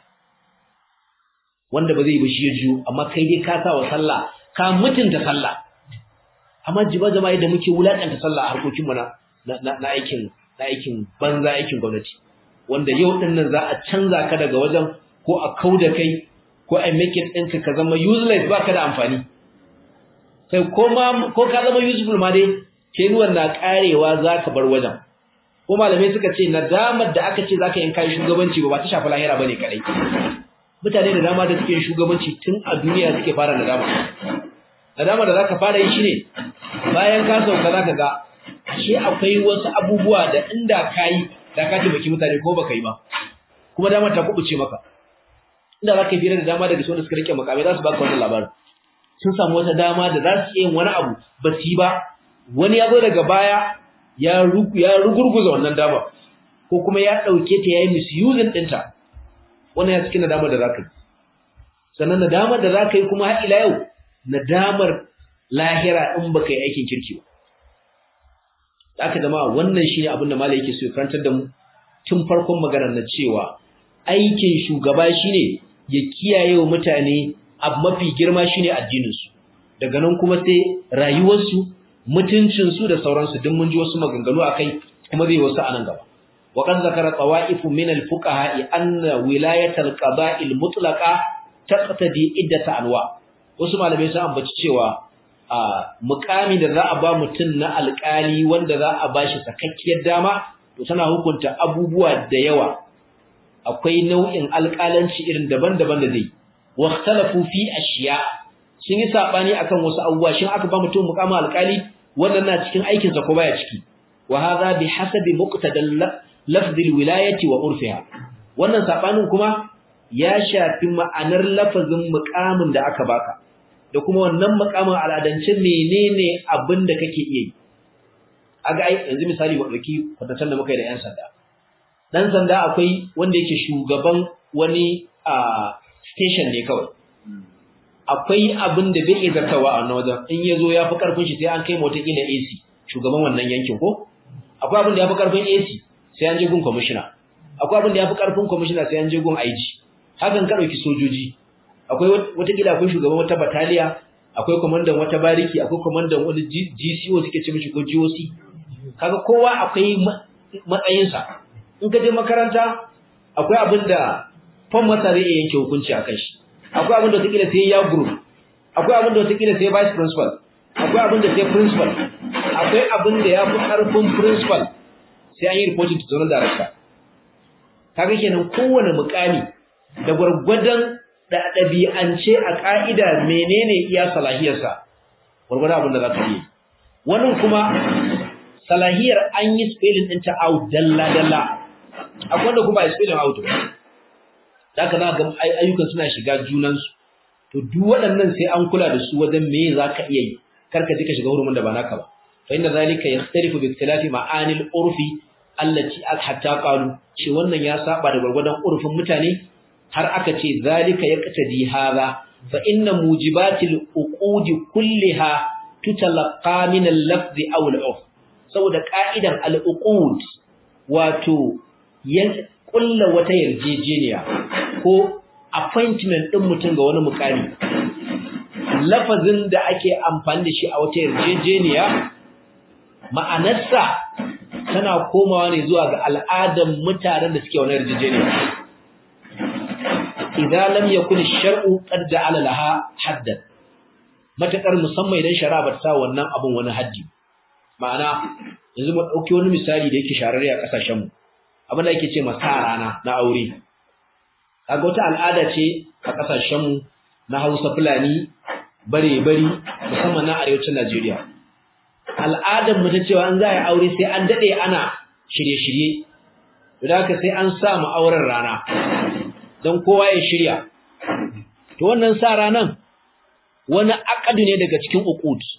wanda ba zai ba shi ya jiyo amma kai dai ka sa wa sallah ka mutunta sallah amma jiba jama'a yadda muke wulakanta sallah a harkokin mu na na aikin na aikin banza aikin gwamnati wanda yau din nan za a canza ka daga wajen ko a kauda kai ko a make it ɗinka ka zama useless baka da amfani kai ko ma ko ka zama useful ma dai kenuwan na karewa zaka bar wajen ko malamai suka ce nadamar da aka ce zaka yin kai shugabanci ba ba ta shafi lahira bane kadai mutane da dama da suke shugabanci tun a duniya suke fara nadama nadama da zaka fara yi shine bayan ka sauka zaka ga ashe akwai wasu abubuwa da inda kai da ka taimaki mutane ko baka yi ba kuma dama ta kubuce maka inda zaka yi da dama daga wanda suka rike makamai za su baka wannan labarin sun samu wata dama da za su yi wani abu ba su yi ba wani ya zo daga baya ya rugurguza wannan dama ko kuma ya ɗauke ta ya yi misusing ɗinta wannan ya cikin nadamar da za ka yi sannan nadamar da za ka yi kuma har ila yau nadamar lahira in baka yi aikin kirki ba aka zama wannan shine abin da malai yake so ya karantar da mu tun farkon maganar na cewa aikin shugaba shine ya kiyaye wa mutane abu mafi girma shine addininsu daga nan kuma sai rayuwarsu mutuncinsu da sauransu duk mun ji wasu maganganu akai kuma zai wasu anan gaba wa qad zakara tawaifu min al-fuqaha anna wilayat al-qada'i al-mutlaqa taqtadi iddata anwa wasu malamai sun ambaci cewa a mukami da za a ba mutum na alƙali wanda za a bashi sakakkiyar dama to tana hukunta abubuwa da yawa akwai nau'in alƙalanci irin daban-daban da zai واختلفوا في اشياء sun yi sabani akan wasu abubuwa shin aka ba mutum mukamin alkali wannan na cikin aikin sa ko baya ciki wa hadha bi hasabi muqtadal lafz alwilayati wa urfiha wannan sabanin kuma ya shafi ma'anar lafazin mukamin da aka baka da kuma wannan mukamin al'adance menene abin da kake iya yi aga ai yanzu misali wa dauki kwatatan da muka yi da yan sanda dan sanda akwai wanda yake shugaban wani a station ne kawai akwai abin da bai zartawa a wannan wajen in yazo ya fi karfin shi sai an kai mota kila AC shugaban wannan yankin ko akwai abin da ya fi karfin AC sai an je gun commissioner akwai abin da ya fi karfin commissioner sai an je gun IG hakan ka dauki sojoji akwai wata kila akwai shugaban wata bataliya akwai komandan wata bariki akwai komandan wani GCO suke ce mishi ko GOC kaga kowa akwai matsayinsa in ka je makaranta akwai abin da fon masa zai iya yanke hukunci a kan shi akwai abin da wataƙila sai ya group akwai abin da wataƙila sai vice principal akwai abin da sai principal akwai abin da ya fi ƙarfin principal sai an yi reporting to zonal director kaga kenan kowane mukami da gwargwadon da ɗabi'ance a ƙa'ida menene iya salahiyarsa gwargwadon abin da za ka yi wannan kuma salahiyar an yi spelling ɗinta out dalla-dalla akwai wanda kuma a spelling out Daka za ga ayyukan suna shiga junansu. To duk waɗannan sai an kula da su wajen me za ka iya yi, kar ka je ka shiga hurumin da ba naka ba. Fa inna zalika yaxtalifu bi ikhtilafi ma'anil urfi allati hatta qalu ce wannan ya saba da gurgurdan urfin mutane har aka ce zalika yaqtadi hadha fa inna mujibatil uqudi kulliha tutalaqqa min al-lafzi aw al-urf saboda ka'idan al-uqud wato kulla wata yarjejeniya ko appointment din mutum ga wani mukami lafazin da ake amfani da shi a wata yarjejeniya ma'anarsa tana komawa ne zuwa ga al'adan mutanen da suke wani yarjejeniya idan lam yakun ash-shar'u qad ja'ala laha haddan matakar musamman idan shari'a ba ta wannan abun wani haddi ma'ana yanzu mu dauki wani misali da yake shararre a kasashen mu abin da yake ce masa rana na aure kaga wata al'ada ce a kasashen mu na Hausa Fulani bare bari musamman na arewacin Najeriya al'adar mu ta cewa an za a aure sai an dade ana shirye-shirye to da haka sai an sa mu auren rana don kowa ya shirya to wannan sa ranan wani akadu ne daga cikin uqud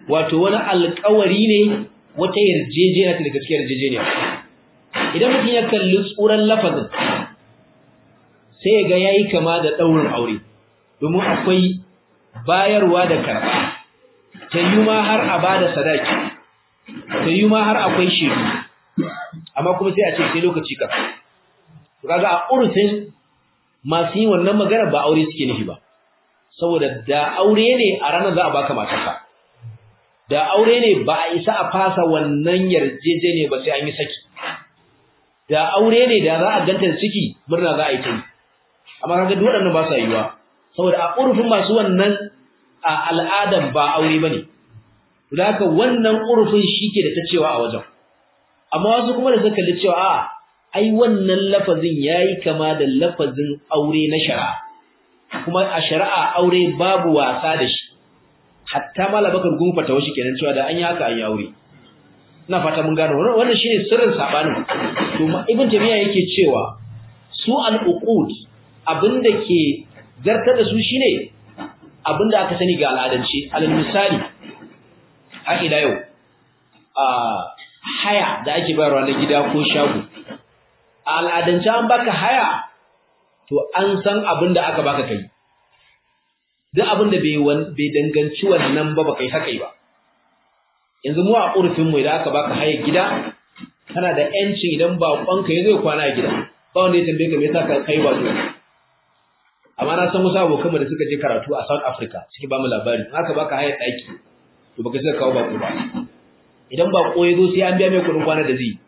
wato wani alƙawari ne wata yarjejeniya ta da gaskiyar yarjejeniya idan mutum ya kalli tsuran lafazin sai ya ga yayi kama da daurin aure domin akwai bayarwa da karɓa ta yi ma har a bada sadaki ta yi ma har akwai shiru amma kuma sai a ce sai lokaci ka kaga a urfin masu yi wannan magana ba aure suke nufi ba saboda da aure ne a ranar za a baka matarka da aure ne ba a isa a fasa wannan yarjejeniya ba sai an yi saki da aure ne da za a ganta ciki murna za a yi ta yi amma kaga duk waɗannan ba sa yiwa saboda a urfin masu wannan a al'adan ba aure bane da haka wannan urfin shike da ta cewa a wajen amma wasu kuma da suka kalli cewa a ai wannan lafazin yayi kama da lafazin aure na shari'a kuma a shari'a aure babu wasa da shi hatta malabakar gunfata washi kenan cewa da an yi haka an yi aure ina fata mun gano wannan shine sirrin sabanin to ibn tamiya yake cewa su al-uqud abinda ke zartar da su shine abinda aka sani ga al'adance alal misali har ila yau a haya da ake bayarwa na gida ko shago a al'adance an baka haya to an san abinda aka baka kai duk abinda bai bai danganci wannan ba baka yi haka ba yanzu mu a urfin mu idan aka baka haya gida kana da yancin idan baƙonka ya zai kwana a gida ba wanda ya tambaye ka me yasa ka kai ba amma na san wasu abokanmu da suka je karatu a South Africa suke ba mu labari in aka baka hayar ɗaki to baka sai kawo bako ba idan bako ya zo sai an biya mai kuɗin kwana da zai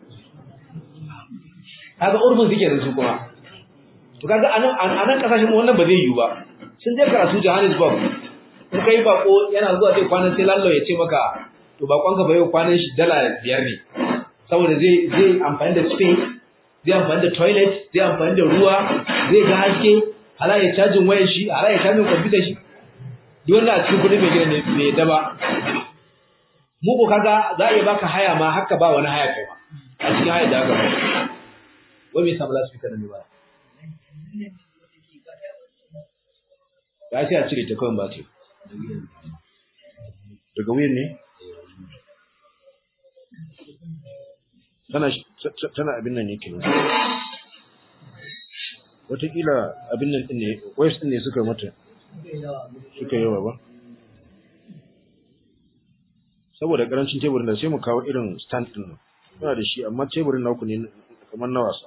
kaga urfin suke da su kuma to kaga anan anan kasashen mu wannan ba zai yiwu ba sun je karatu Johannesburg in kai bako yana zuwa sai kwanan sai lallo ya ce maka to bakon ka bai kwanan shi dala biyar ne saboda zai zai amfani da space zai amfani da toilet zai amfani da ruwa zai ga haske hala ya cajin wayar shi hala ya cajin kwamfutar shi duk wanda a cikin kudi mai gina ne mai daba mu ko kaga za a iya baka haya ma haka ba wani haya kai ma a cikin haya da aka ba wai me samu lasfika da ne ba ya sai a cire ta kawai ba ce daga wuyan ne tana tana abin nan ne kenan wataƙila abin nan ɗin ne wayas ɗin ne suka mata suka yawa ba saboda ƙarancin teburin da sai mu kawo irin stand ɗin nan muna da shi amma teburin naku ne kamar na wasa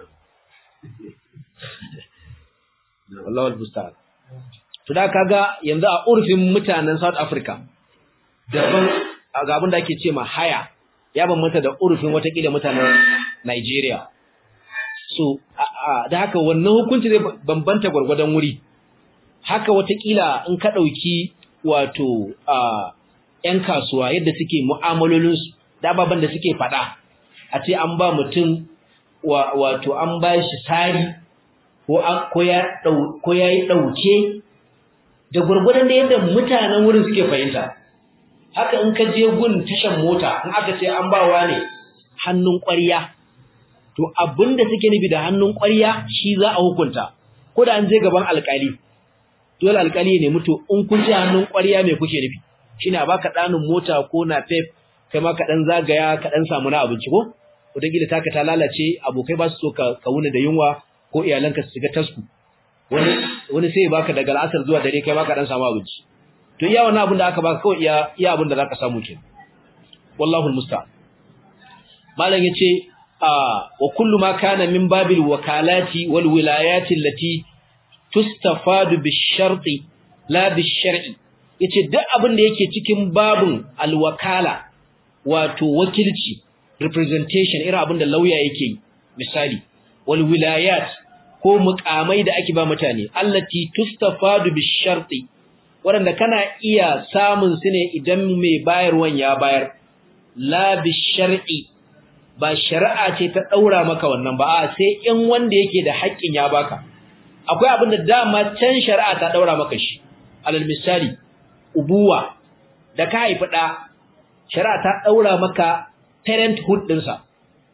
wallahu albusta'an to da kaga yanzu a urfin mutanen South Africa daban ga abin da ake ce ma haya ya bambanta da urfin watakila mutanen Nigeria so da haka wannan hukunci zai bambanta gwargwadon wuri haka watakila in ka ɗauki wato ‘yan kasuwa yadda suke mu'amalolinsu da ababen da suke faɗa a ce an ba mutum wato an ba shi sari ko ya yi ɗauke da gwargwadon da yadda mutanen wurin suke fahimta haka in ka je gun tashan mota in aka ce an bawa ne hannun ƙwarya to abinda suke nufi da hannun ƙwarya shi za a hukunta ko da an je gaban alƙali dole alƙali ne mutu in kun ce hannun ƙwarya me kuke nufi shine a baka ɗanin mota ko na pep kai ma ka ɗan zagaya ka ɗan samu na abinci ko wataƙila taka ta lalace abokai ba su so ka wuni da yunwa ko iyalanka su shiga tasku wani wani sai baka daga al'asar zuwa dare kai ma ka ɗan samu abinci to iya wannan abin da aka baka kawai iya iya abin da zaka samu kenan wallahu almusta'an malam yace wa kullu ma kana min babil wakalati wal wilayati allati tustafadu bisharti la bishar'i yace duk abin da yake cikin babun alwakala wato wakilci representation irin abin da lauya yake yi misali wal wilayat ko mukamai da ake ba mutane allati tustafadu bisharti wanda kana iya samun su ne idan mai bayarwan ya bayar la bishar'i ba shari'a ce ta daura maka wannan ba a sai in wanda yake da haƙƙin ya baka akwai abin da dama can shari'a ta daura maka shi alal misali ubuwa da ka haifi da shari'a ta daura maka parenthood din sa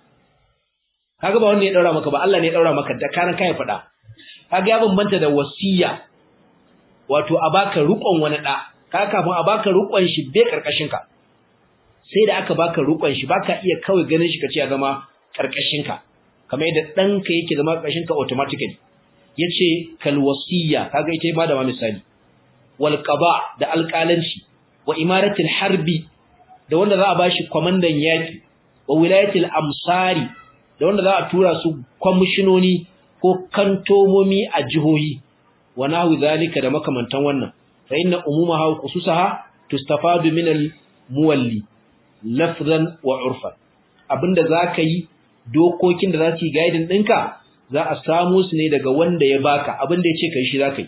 kaga ba wanda ya daura maka ba Allah ne ya daura maka da karan ka haifi da kaga ya bambanta da wasiya wato a baka rukon wani da ka kafin a baka rukon shi bai karkashin ka sai da aka baka rukon shi baka iya kawai ganin shi kace ya zama karkashin ka kamar yadda danka yake zama karkashin ka automatically yace kal wasiya kaga ita ba da ma misali wal qada da alƙalanci wa imaratul harbi da wanda za a bashi komandan yaki wa wilayatul amsari da wanda za a tura su kwamishinoni ko kantomomi a jihohi wa nahu zalika da makamantan wannan fa inna umumaha wa khususaha tustafadu min al muwalli lafzan wa urfan abinda zaka yi dokokin da za su yi guiding ɗinka za a samu su ne daga wanda ya baka abinda ya ce kai shi zaka yi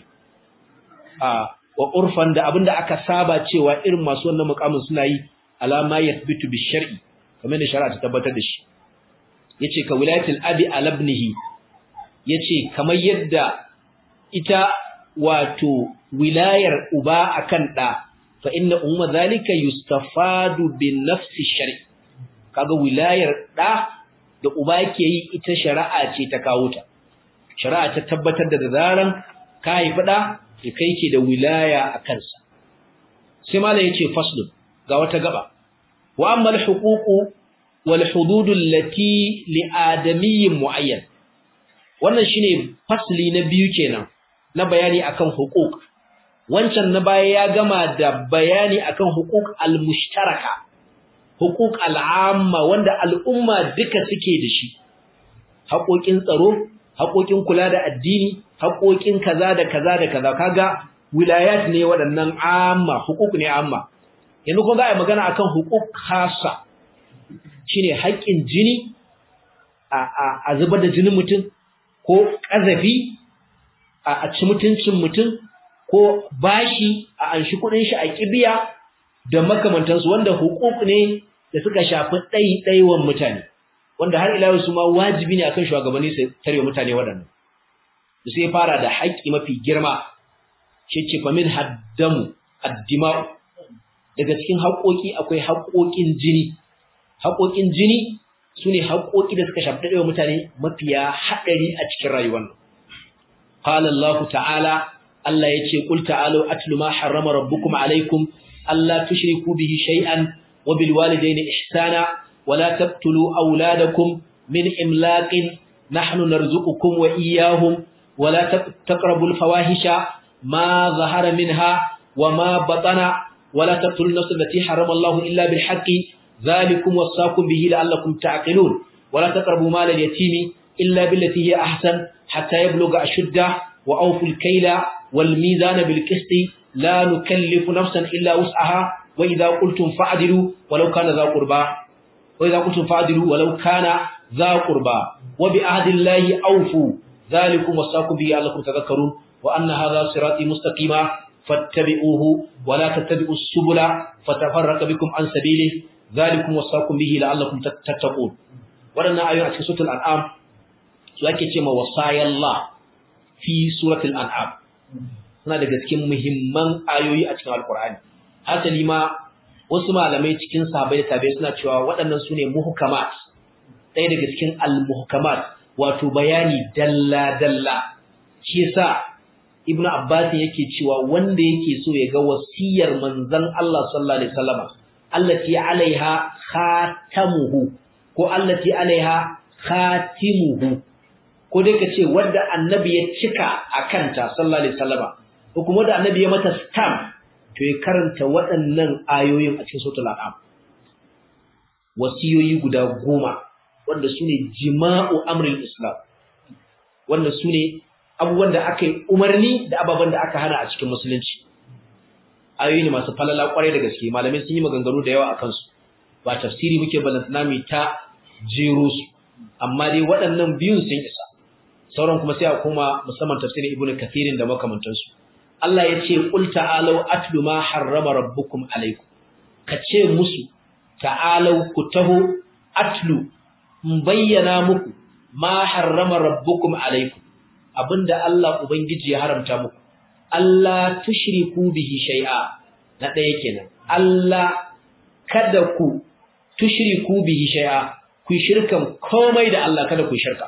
a wa urfan da abinda aka saba cewa irin masu wannan mukamin suna yi alama yathbitu bi shar'i kamar da shari'a ta tabbatar da shi yace ka wilayatul abi ala ibnihi yace kamar yadda ita wato wilayar uba akan da fa inna umma zalika yustafadu bin nafsi shar'i kaga wilayar da da uba yake yi ita shari'a ce ta kawo ta shari'a ta tabbatar da zaran ka haifi da kai ke da wilaya a kansa sai malai yace faslun ga wata gaba wa amma al-huququ wal hudud allati li adamiyyin muayyan wannan shine fasli na biyu kenan na bayani akan huquq wancan na baya ya gama da bayani akan huquq al-mushtaraka huquq al-amma wanda al'umma duka suke da shi haƙoƙin tsaro haƙoƙin kula da addini haƙoƙin kaza da kaza da kaza kaga wilayat ne waɗannan amma huquq ne amma yanzu kuma za a yi magana akan huquq khassa shine haƙƙin jini a zubar da jinin mutum ko ƙazafi a ci mutuncin mutum ko bashi a anshi kuɗin shi a kibiya da makamantansu wanda hukuk ne da suka shafi ɗaiɗaiwan mutane wanda har ila su ma wajibi ne akan shugabanni su tare mutane waɗannan da sai fara da haƙƙi mafi girma shi ce fa min haddamu addima'u daga cikin haƙoƙi akwai haƙoƙin jini haƙoƙin jini su ne haƙoƙi da suka shafi ɗaiɗaiwan mutane mafiya haɗari a cikin rayuwar nan qala Allah ta'ala Allah yace qul ta'alu atlu ma harrama rabbukum alaykum alla tushriku bihi shay'an wa bil walidayni ihsana wa la taqtulu awladakum min imlaqin nahnu narzuqukum wa iyyahum wa la taqrabu al fawahisha ma zahara minha wa ma batana wa la taqtulu an-nafs allati harrama Allah illa bil haqqi dhalikum wasaqum bihi la'allakum ta'qilun wa la taqrabu mal al yatimi illa billati hiya ahsan hatta yablugha ashuddah wa awfu al kayla والميزان بالقسط لا نكلف نفسا إلا وسعها وإذا قلتم فعدلوا ولو كان ذا قربا وإذا قلتم فعدلوا ولو كان ذا قربا وبعهد الله أوفوا ذلكم وصاكم به لعلكم تذكرون وأن هذا صراطي مستقيما فاتبعوه ولا تتبعوا السبل فتفرق بكم عن سبيله ذلكم وصاكم به لعلكم تتقون ولنا آيات في سورة الأنعام سؤالك كما وصايا الله في سورة الأنعام suna daga cikin muhimman ayoyi a cikin alkur'ani hasali ma wasu malamai cikin sahabbai da tabi'ai suna cewa waɗannan sune muhkamat ɗaya daga cikin al-muhkamat wato bayani dalla dalla shi yasa ibnu abbas yake cewa wanda yake so ya ga wasiyar manzon Allah sallallahu alaihi wasallam allati alaiha khatamuhu ko allati alaiha khatimuhu ko dai ka ce wanda annabi ya cika akanta sallallahu alaihi wasallam ko kuma da annabi ya mata stamp to ya karanta waɗannan ayoyin a cikin suratul an'am wasiyoyi guda goma wanda sune jima'u amrul islam wanda sune abubuwan da aka yi umarni da ababen da aka hana a cikin musulunci ayoyi ne masu falala kwarai da gaske malamai sun yi maganganu da yawa akan su ba tafsiri muke balantana mai ta jero su amma dai waɗannan biyun sun isa sauran kuma sai a koma musamman tafsirin ibnu kathirin da makamantansu Allah ya ce qul ta'alu atlu ma harrama rabbukum alaykum ka ce musu ta'alu ku taho atlu in bayyana muku ma harrama rabbukum alaykum abinda Allah ubangiji ya haramta muku Allah tushriku bihi shay'a na ɗaya kenan Allah kada ku tushriku bihi shay'a ku shirkan komai da Allah kada ku shirka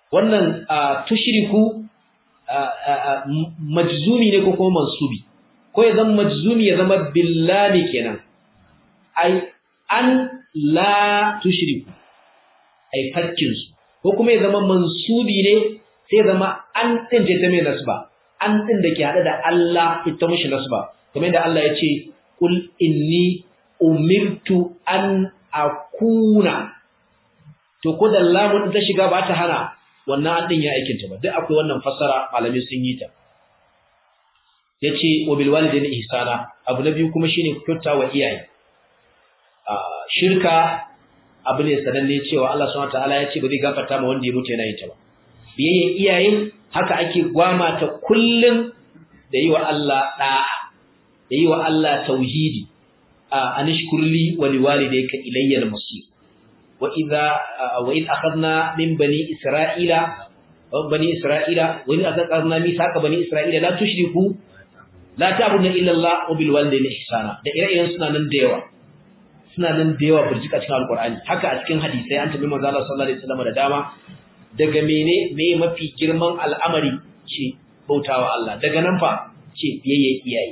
wannan tushriku majzumi ne ko kuma mansubi ko ya zama majzumi ya zama billahi kenan ai an la tushriku ai fakkin su ko kuma ya zama mansubi ne sai zama an din ce ta mai nasba an din da ke hada da Allah ita mushi nasba kamar yadda Allah ya ce kul inni umirtu an akuna to ko da lamun ta shiga ba ta hana wannan an din ya aikin ta ba duk akwai wannan fassara malamai sun yi ta yace wa bil walidaini ihsana abu na biyu kuma shine kyautawa iyaye shirka abu ne sananne cewa Allah subhanahu wataala ya ce ba zai gafarta ma wanda ya mutu yana yin ta ba biyayyen iyaye haka ake gwama ta kullum da yi wa Allah da'a da yi wa Allah tauhidi anishkurli wa liwalidayka ilayya al-masir wa idha wa id akhadna min bani isra'ila bani isra'ila wa id akhadna mithaqa bani isra'ila la tushriku la ta'budu illa Allah wa bil walidayni ihsana da ire-iren suna nan da yawa suna nan da yawa burjika cikin alqur'ani haka a cikin hadisi an tabi manzo Allah sallallahu alaihi wasallam da dama daga mene me mafi girman al'amari ce bautawa Allah daga nan fa ce biyayya iyaye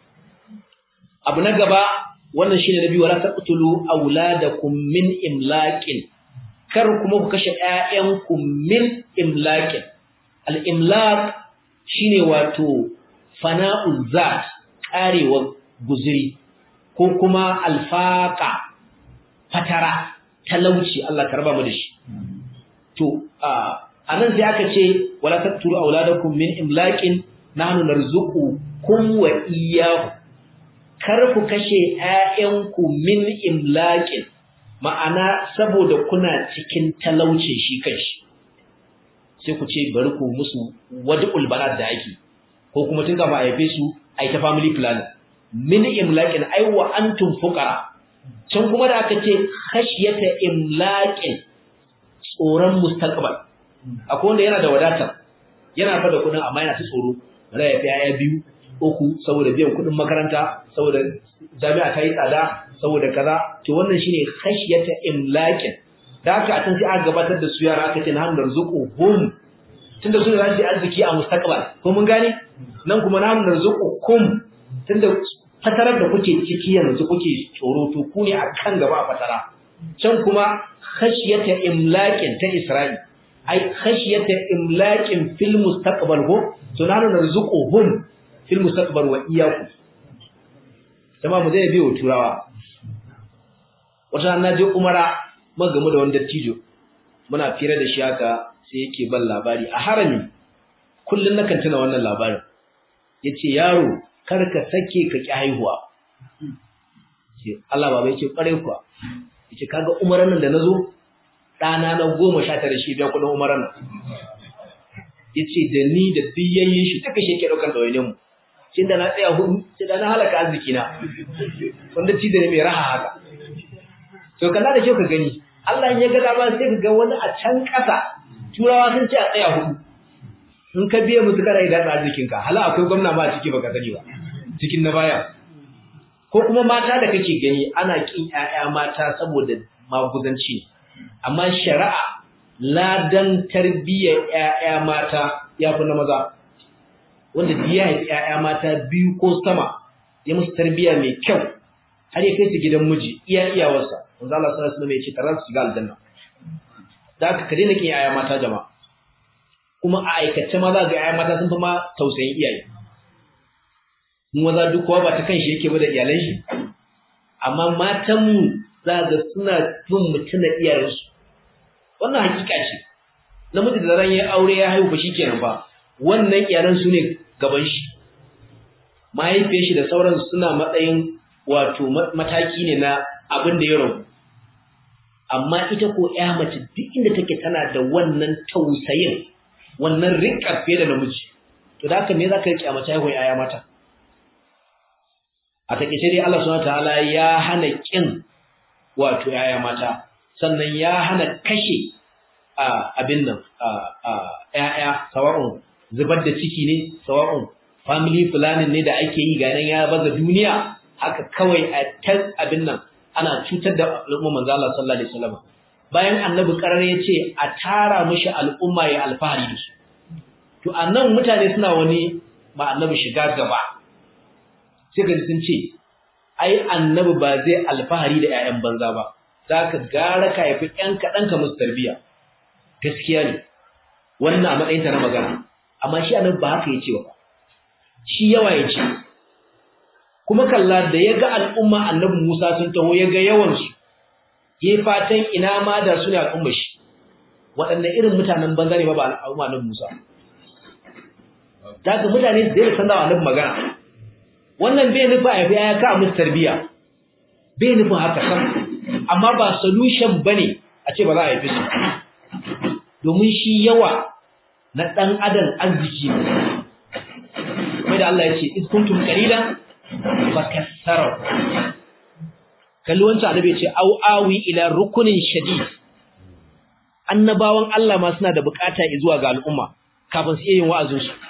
abu na gaba wannan shine nabi wala taqtulu auladakum min imlaqin kar kuma ku kashe ƴaƴanku min imlaqin al-imlaq shine wato fana'u zat karewa guzuri ko kuma alfaqa fatara talauci Allah karba mu da shi to anan sai aka ce wala taqtulu auladakum min imlaqin nahnu narzuqukum wa iyyakum kar ku kashe ƴaƴanku min imlaqin ma'ana saboda kuna cikin talaucin shi kanshi sai ku ce bari ku musu wad'ul banat da ake ko kuma tun kafin a haife su ai ta family planning min imlaqin ai wa antum fuqara can kuma da aka ce khashyata imlaqin tsoron mustaqbal akwai wanda yana da wadata yana fa da kudin amma yana ta tsoro bari ya fi aya biyu uku saboda biyan kudin makaranta saboda jami'a ta yi tsada saboda kaza to wannan shine khashyata imlaqin da haka a can sai aka gabatar da su yara aka ce na hamdar zuquhum tunda su za su yi arziki a mustaqbal ko mun gane nan kuma na hamdar zuqukum tunda fatarar da kuke ciki yanzu kuke tsoro to ku ne akan gaba a fatara can kuma khashyata imlaqin ta isra'i ai khashyata imlaqin fil mustaqbal ko to na narzuquhum fil mustaqbal wa iyyakum jama'a mu zai biyo turawa wata na je umara magamu da wani dattijo muna fira da shi haka sai yake ban labari a harami kullun nakan tuna wannan labarin yace yaro kar ka sake ka ki haihuwa ce Allah baba yace kware kuwa yace kaga umaran nan da nazo dana na 19 shi biya kudin umaran nan yace da ni da biyayyen shi take shi ke daukar dawainin mu shin da na tsaya hudu sai da na halaka arziki na wanda ci da ne mai raha haka to kalla da shi ka gani Allah ya ga dama sai ka ga wani a can kasa turawa sun ce a tsaya hudu in ka biye musu kana idan arzikin ka hala akwai gwamna ma a ciki baka sani ba cikin na baya ko kuma mata da kake gani ana kin ƴaƴa mata saboda maguzanci amma shari'a ladan tarbiyyar ƴaƴa mata yafi na maza wanda biya ya ƴaƴa mata biyu ko sama ya musu tarbiyya mai kyau har ya kai su gidan miji iya iyawarsa manzo Allah sallallahu alaihi wasallam ya ce tarar su ga aljanna da aka ka daina kin ƴaƴa mata jama'a kuma a aikace ma za ga ƴaƴa mata sun fi ma tausayin iyaye mu maza duk kowa ba ta kan shi yake ba da iyalan shi amma matan mu za ga suna bin mutuna iyayensu wannan hakika ce namiji da ran ya aure ya haihu ba shikenan ba wannan iyalan su ne gaban shi mahaifiyar shi da sauran suna matsayin wato mataki ne na abin da ya rabu amma ita ko ƴa mace duk inda take tana da wannan tausayin wannan riƙa fiye da namiji to da haka me za ka riƙe a mace haihuwar ƴaƴa mata a takeice dai Allah subhanahu wataala ya hana kin wato ƴaƴa mata sannan ya hana kashe a abin nan a ƴaƴa sawa'un zubar da ciki ne sawa'un family planning ne da ake yi ganin ya baza duniya haka kawai a ta abin nan ana cutar da al'umma manzo Allah sallallahu alaihi wasallam bayan annabi karar ya ce a tara mishi al'umma ya alfahari da su to annan mutane suna wani ma annabi shiga gaba sai ka sun ce ai annabi ba zai alfahari da ƴaƴan banza ba zaka gara ka yafi ƴan kaɗan ka musu tarbiya gaskiya ne wannan a matsayin ta na magana amma shi annabi ba haka yace ba shi yawa yace kuma kalla da ya ga al'umma annabi Musa sun taho ya ga yawan su yayi fatan ina ma da su ne al'umma shi waɗanne irin mutanen banza ne ba ba al'umma annabi Musa daga mutane da zai sanar annabi magana wannan bai nufa ya biya ka musu tarbiya bai nufin haka san amma ba solution bane a ce ba za a yi su domin shi yawa na dan adam arziki ne kuma da Allah ya ce iz kuntum qalilan fakassara kalli wancan annabi ya ce au awi ila rukunin shadid annabawan Allah ma suna da bukata zuwa ga al'umma kafin su yin wa'azin su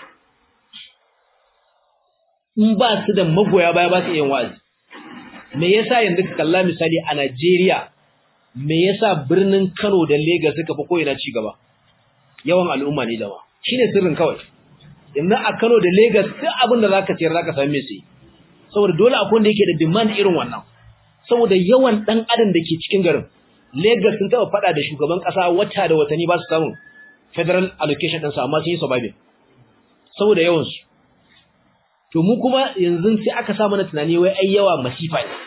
in ba su da magoya baya ba su yin wa'azi me yasa yanzu ka kalla misali a Najeriya me yasa birnin Kano da Lagos suka fi koyina ci gaba yawan al'umma ne dama shine sirrin kawai yanzu a Kano da Lagos duk abin da zaka sayar zaka same su saboda dole akwai wanda yake da demand irin wannan saboda yawan dan adam da ke cikin garin Lagos sun taba fada da shugaban kasa wata da watanni ba su samu federal allocation din sa amma sun yi surviving saboda yawan su to mu kuma yanzu sai aka sa mana tunani wai ai yawa masifa ne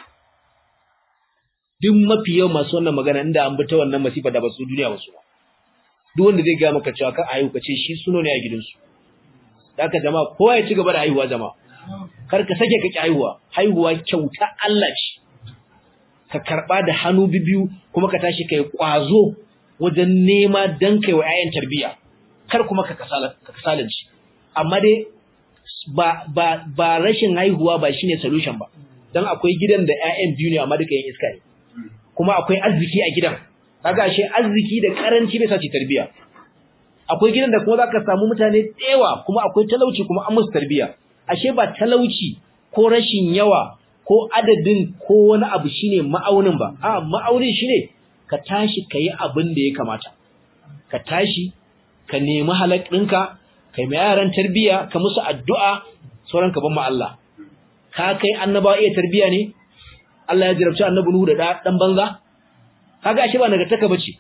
duk mafi yawan masu wannan magana inda an bi ta wannan masifa da ba su duniya ba su ba duk wanda zai ga maka cewa kan ayu kace shi suno ne a gidansu haka jama'a kowa ya ci gaba da haihuwa jama'a kar ka sake ka ki haihuwa haihuwa kyauta Allah ce ka karba da hannu bibiyu kuma ka tashi kai kwazo wajen nema dan kai wa 'ya'yan tarbiya kar kuma ka kasala ka kasalanci amma dai ba ba ba rashin haihuwa ba shine solution ba dan akwai gidan da ƴaƴan biyu ne amma duka yin iska ne kuma akwai arziki a gidan kaga ashe arziki da karanci bai sace tarbiya akwai gidan da kuma zaka samu mutane tsewa kuma akwai talauci kuma an musu tarbiya ashe ba talauci ko rashin yawa ko adadin ko wani abu shine ma'aunin ba a ma'aunin shine ka tashi kai abin da ya kamata ka tashi ka nemi halak ɗinka kai mai yaran tarbiya ka musu addu'a sauran ka ban ma Allah ka kai annabawa iya tarbiya ne Allah ya jarabci annabi Nuhu da dan banza kaga shi ba nagartaka bace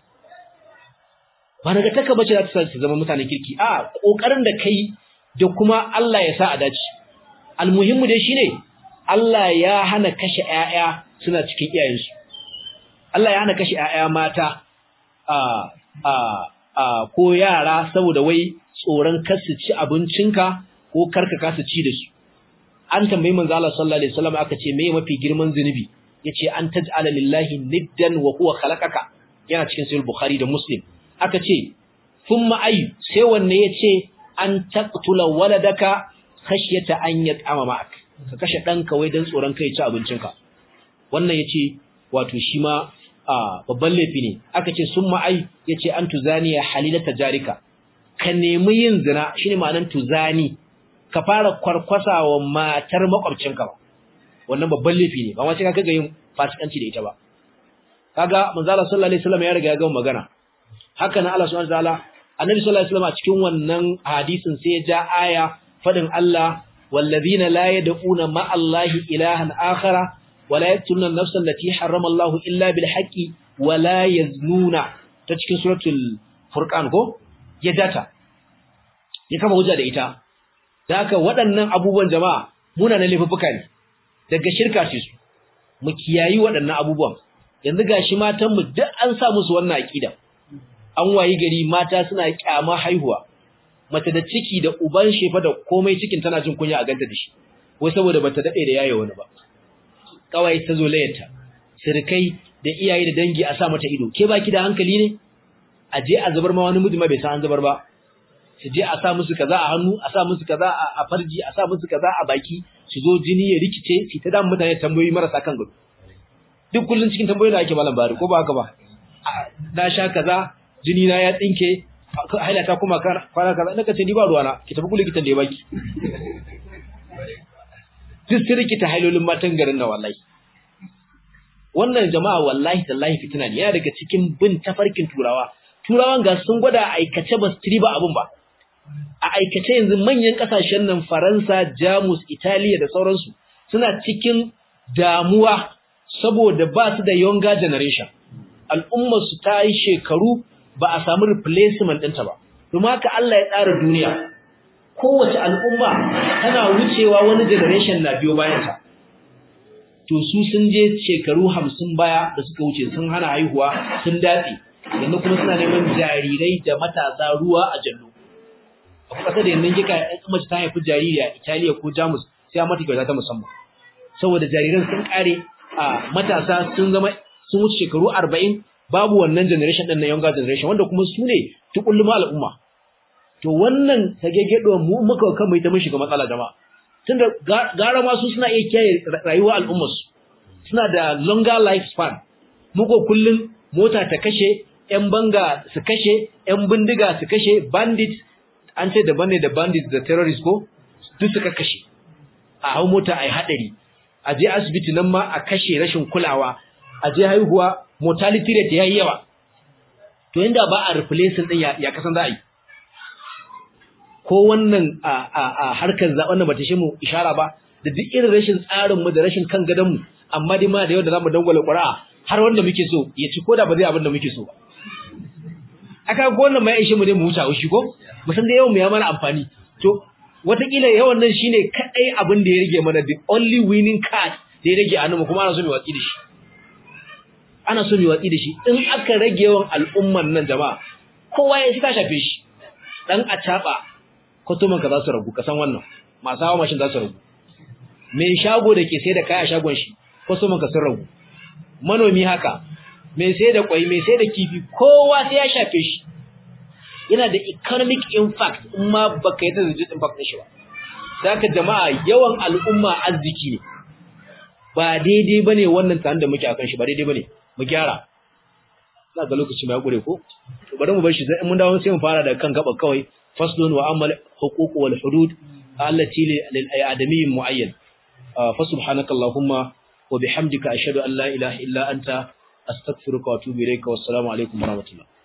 ba nagartaka bace za ta zama mutanen kirki a kokarin da kai da kuma Allah ya sa a dace almuhimmu dai shine Allah ya hana kashe ƴaƴa suna cikin iyayensu Allah ya hana kashe ƴaƴa mata a a a ko yara saboda wai tsoron kar su ci abincinka ko karka kasa ci da su an tambayi manzo Allah sallallahu alaihi wasallam aka ce meye mafi girman zunubi yace an taj'ala lillahi niddan wa huwa khalaqaka yana cikin sahih bukhari da muslim aka ce thumma ay sai wanne yace an taqtula waladaka khashyata an yat'ama ma'ak ka kashe danka wai dan tsoron kai ci abincinka wannan yace wato shi ma babban laifi ne aka ce summa ay yace an tuzaniya halilata jarika ka nemi yin zina shine ma'anar tuzani ka fara kwarkwasa wa matar makwabcinka ba wannan babban laifi ne ba ma sai ka ga yin fasikanci da ita ba kaga manzo Allah sallallahu alaihi wasallam ya riga ya gama magana haka nan Allah subhanahu wataala annabi sallallahu alaihi wasallam a cikin wannan hadisin sai ya ja aya fadin Allah wallazina la yad'una ma Allahi ilahan akhara wa la yaqtuluna an-nafsa allati harrama Allahu illa bil haqqi wa la yaznuna ta cikin suratul furqan ko ya data ya kama hujja da ita da haka waɗannan abubuwan jama'a muna na laifuffuka ne daga shirka ce su mu kiyayi waɗannan abubuwan yanzu gashi matan mu duk an sa musu wannan aqida an wayi gari mata suna kyama haihuwa mace da ciki da uban shefa da komai cikin tana jin kunya a ganta da shi wai saboda bata dade da yaye wani ba kawai ta zo layarta sirkai da iyaye da dangi a sa mata ido ke baki da hankali ne a je a zubar ma wani miji ma bai san an zubar ba su je a sa musu kaza a hannu a sa musu kaza a farji a sa musu kaza a baki su zo jini ya rikice su ta damu mutane tambayoyi marasa kan gado duk kullun cikin tambayoyi da ake malam bari ko ba haka ba na sha kaza jini na ya tsinke haila ta kuma kwana kaza naka ce ni ba ruwana ki tafi kullu kitan da ya baki duk sai rikita hailolin matan garin na wallahi wannan jama'a wallahi tallahi fitina ne yana daga cikin bin tafarkin turawa turawan ga sun gwada aikace ba su ba abun ba a aikace yanzu manyan kasashen nan Faransa, Jamus, Italiya da sauransu suna cikin damuwa saboda ba su da younger generation al'ummar su ta yi shekaru ba a samu replacement ɗinta ba domin haka Allah ya tsara duniya kowace al'umma tana wucewa wani generation na biyo bayanta to su sun je shekaru hamsin baya da suka wuce sun hana haihuwa sun datse yanzu kuma suna neman jarirai da matasa ruwa a jallo a kusa da yanzu kika mace ta haifi jariri a Italiya ko Jamus sai a mata kyauta ta musamman saboda jariran sun kare a matasa sun zama sun wuce shekaru 40 babu wannan generation din na younger generation wanda kuma su ne tukulluma al'umma to wannan tagegedo mu muka kan mai ta mun shiga matsala jama'a tunda gara ma su suna iya kiyaye rayuwar al'ummar su suna da longer lifespan muko kullun mota ta kashe yan banga su kashe yan bindiga su kashe bandits an ce daban ne da bandits da terrorists ko duk suka kashe a hau mota ai hadari a je asibiti nan ma a kashe rashin kulawa a je haihuwa mortality rate yayi yawa to inda ba a replacing din ya, ya kasan za a yi ko wannan a, a, a harkar zaben da bata shi mu ishara ba da duk irin rashin tsarin mu da rashin kan gadon mu amma dai ma da yau da zamu dangwala ƙura'a har wanda muke so ya ci koda ba zai abin da muke so ba aka ga wannan mai aishi mu dai mu huta shi ko mu san da yawan mu ya mana amfani to watakila yawan nan shine kadai abin da ya rage mana the only winning card da ya rage a nan kuma ana so mu watsi da shi ana so mu watsi da shi in aka rage yawan al'umman nan jama'a kowa ya ta shafe shi dan a taba kutuman ka za su ragu ka san wannan masu hawa mashin za su ragu mai shago da ke sai da kaya shagon shi kutuman ka sun ragu manomi haka mai sai da kwai mai sai da kifi kowa sai ya shafe shi yana da economic impact in ma baka yi ta zai impact ɗin shi ba saka jama'a yawan al'umma arziki ne ba daidai bane wannan tsarin da muke akan shi ba daidai bane mu gyara na ga lokaci mai gure ko to bari mu bar shi sai mun dawo sai mu fara da kan gaba kawai faslun wa amal huquq wal hudud allati lil adami muayyan fa subhanakallahumma wa bihamdika ashhadu an la ilaha illa anta astaghfiruka wa atubu ilayka wassalamu alaikum warahmatullahi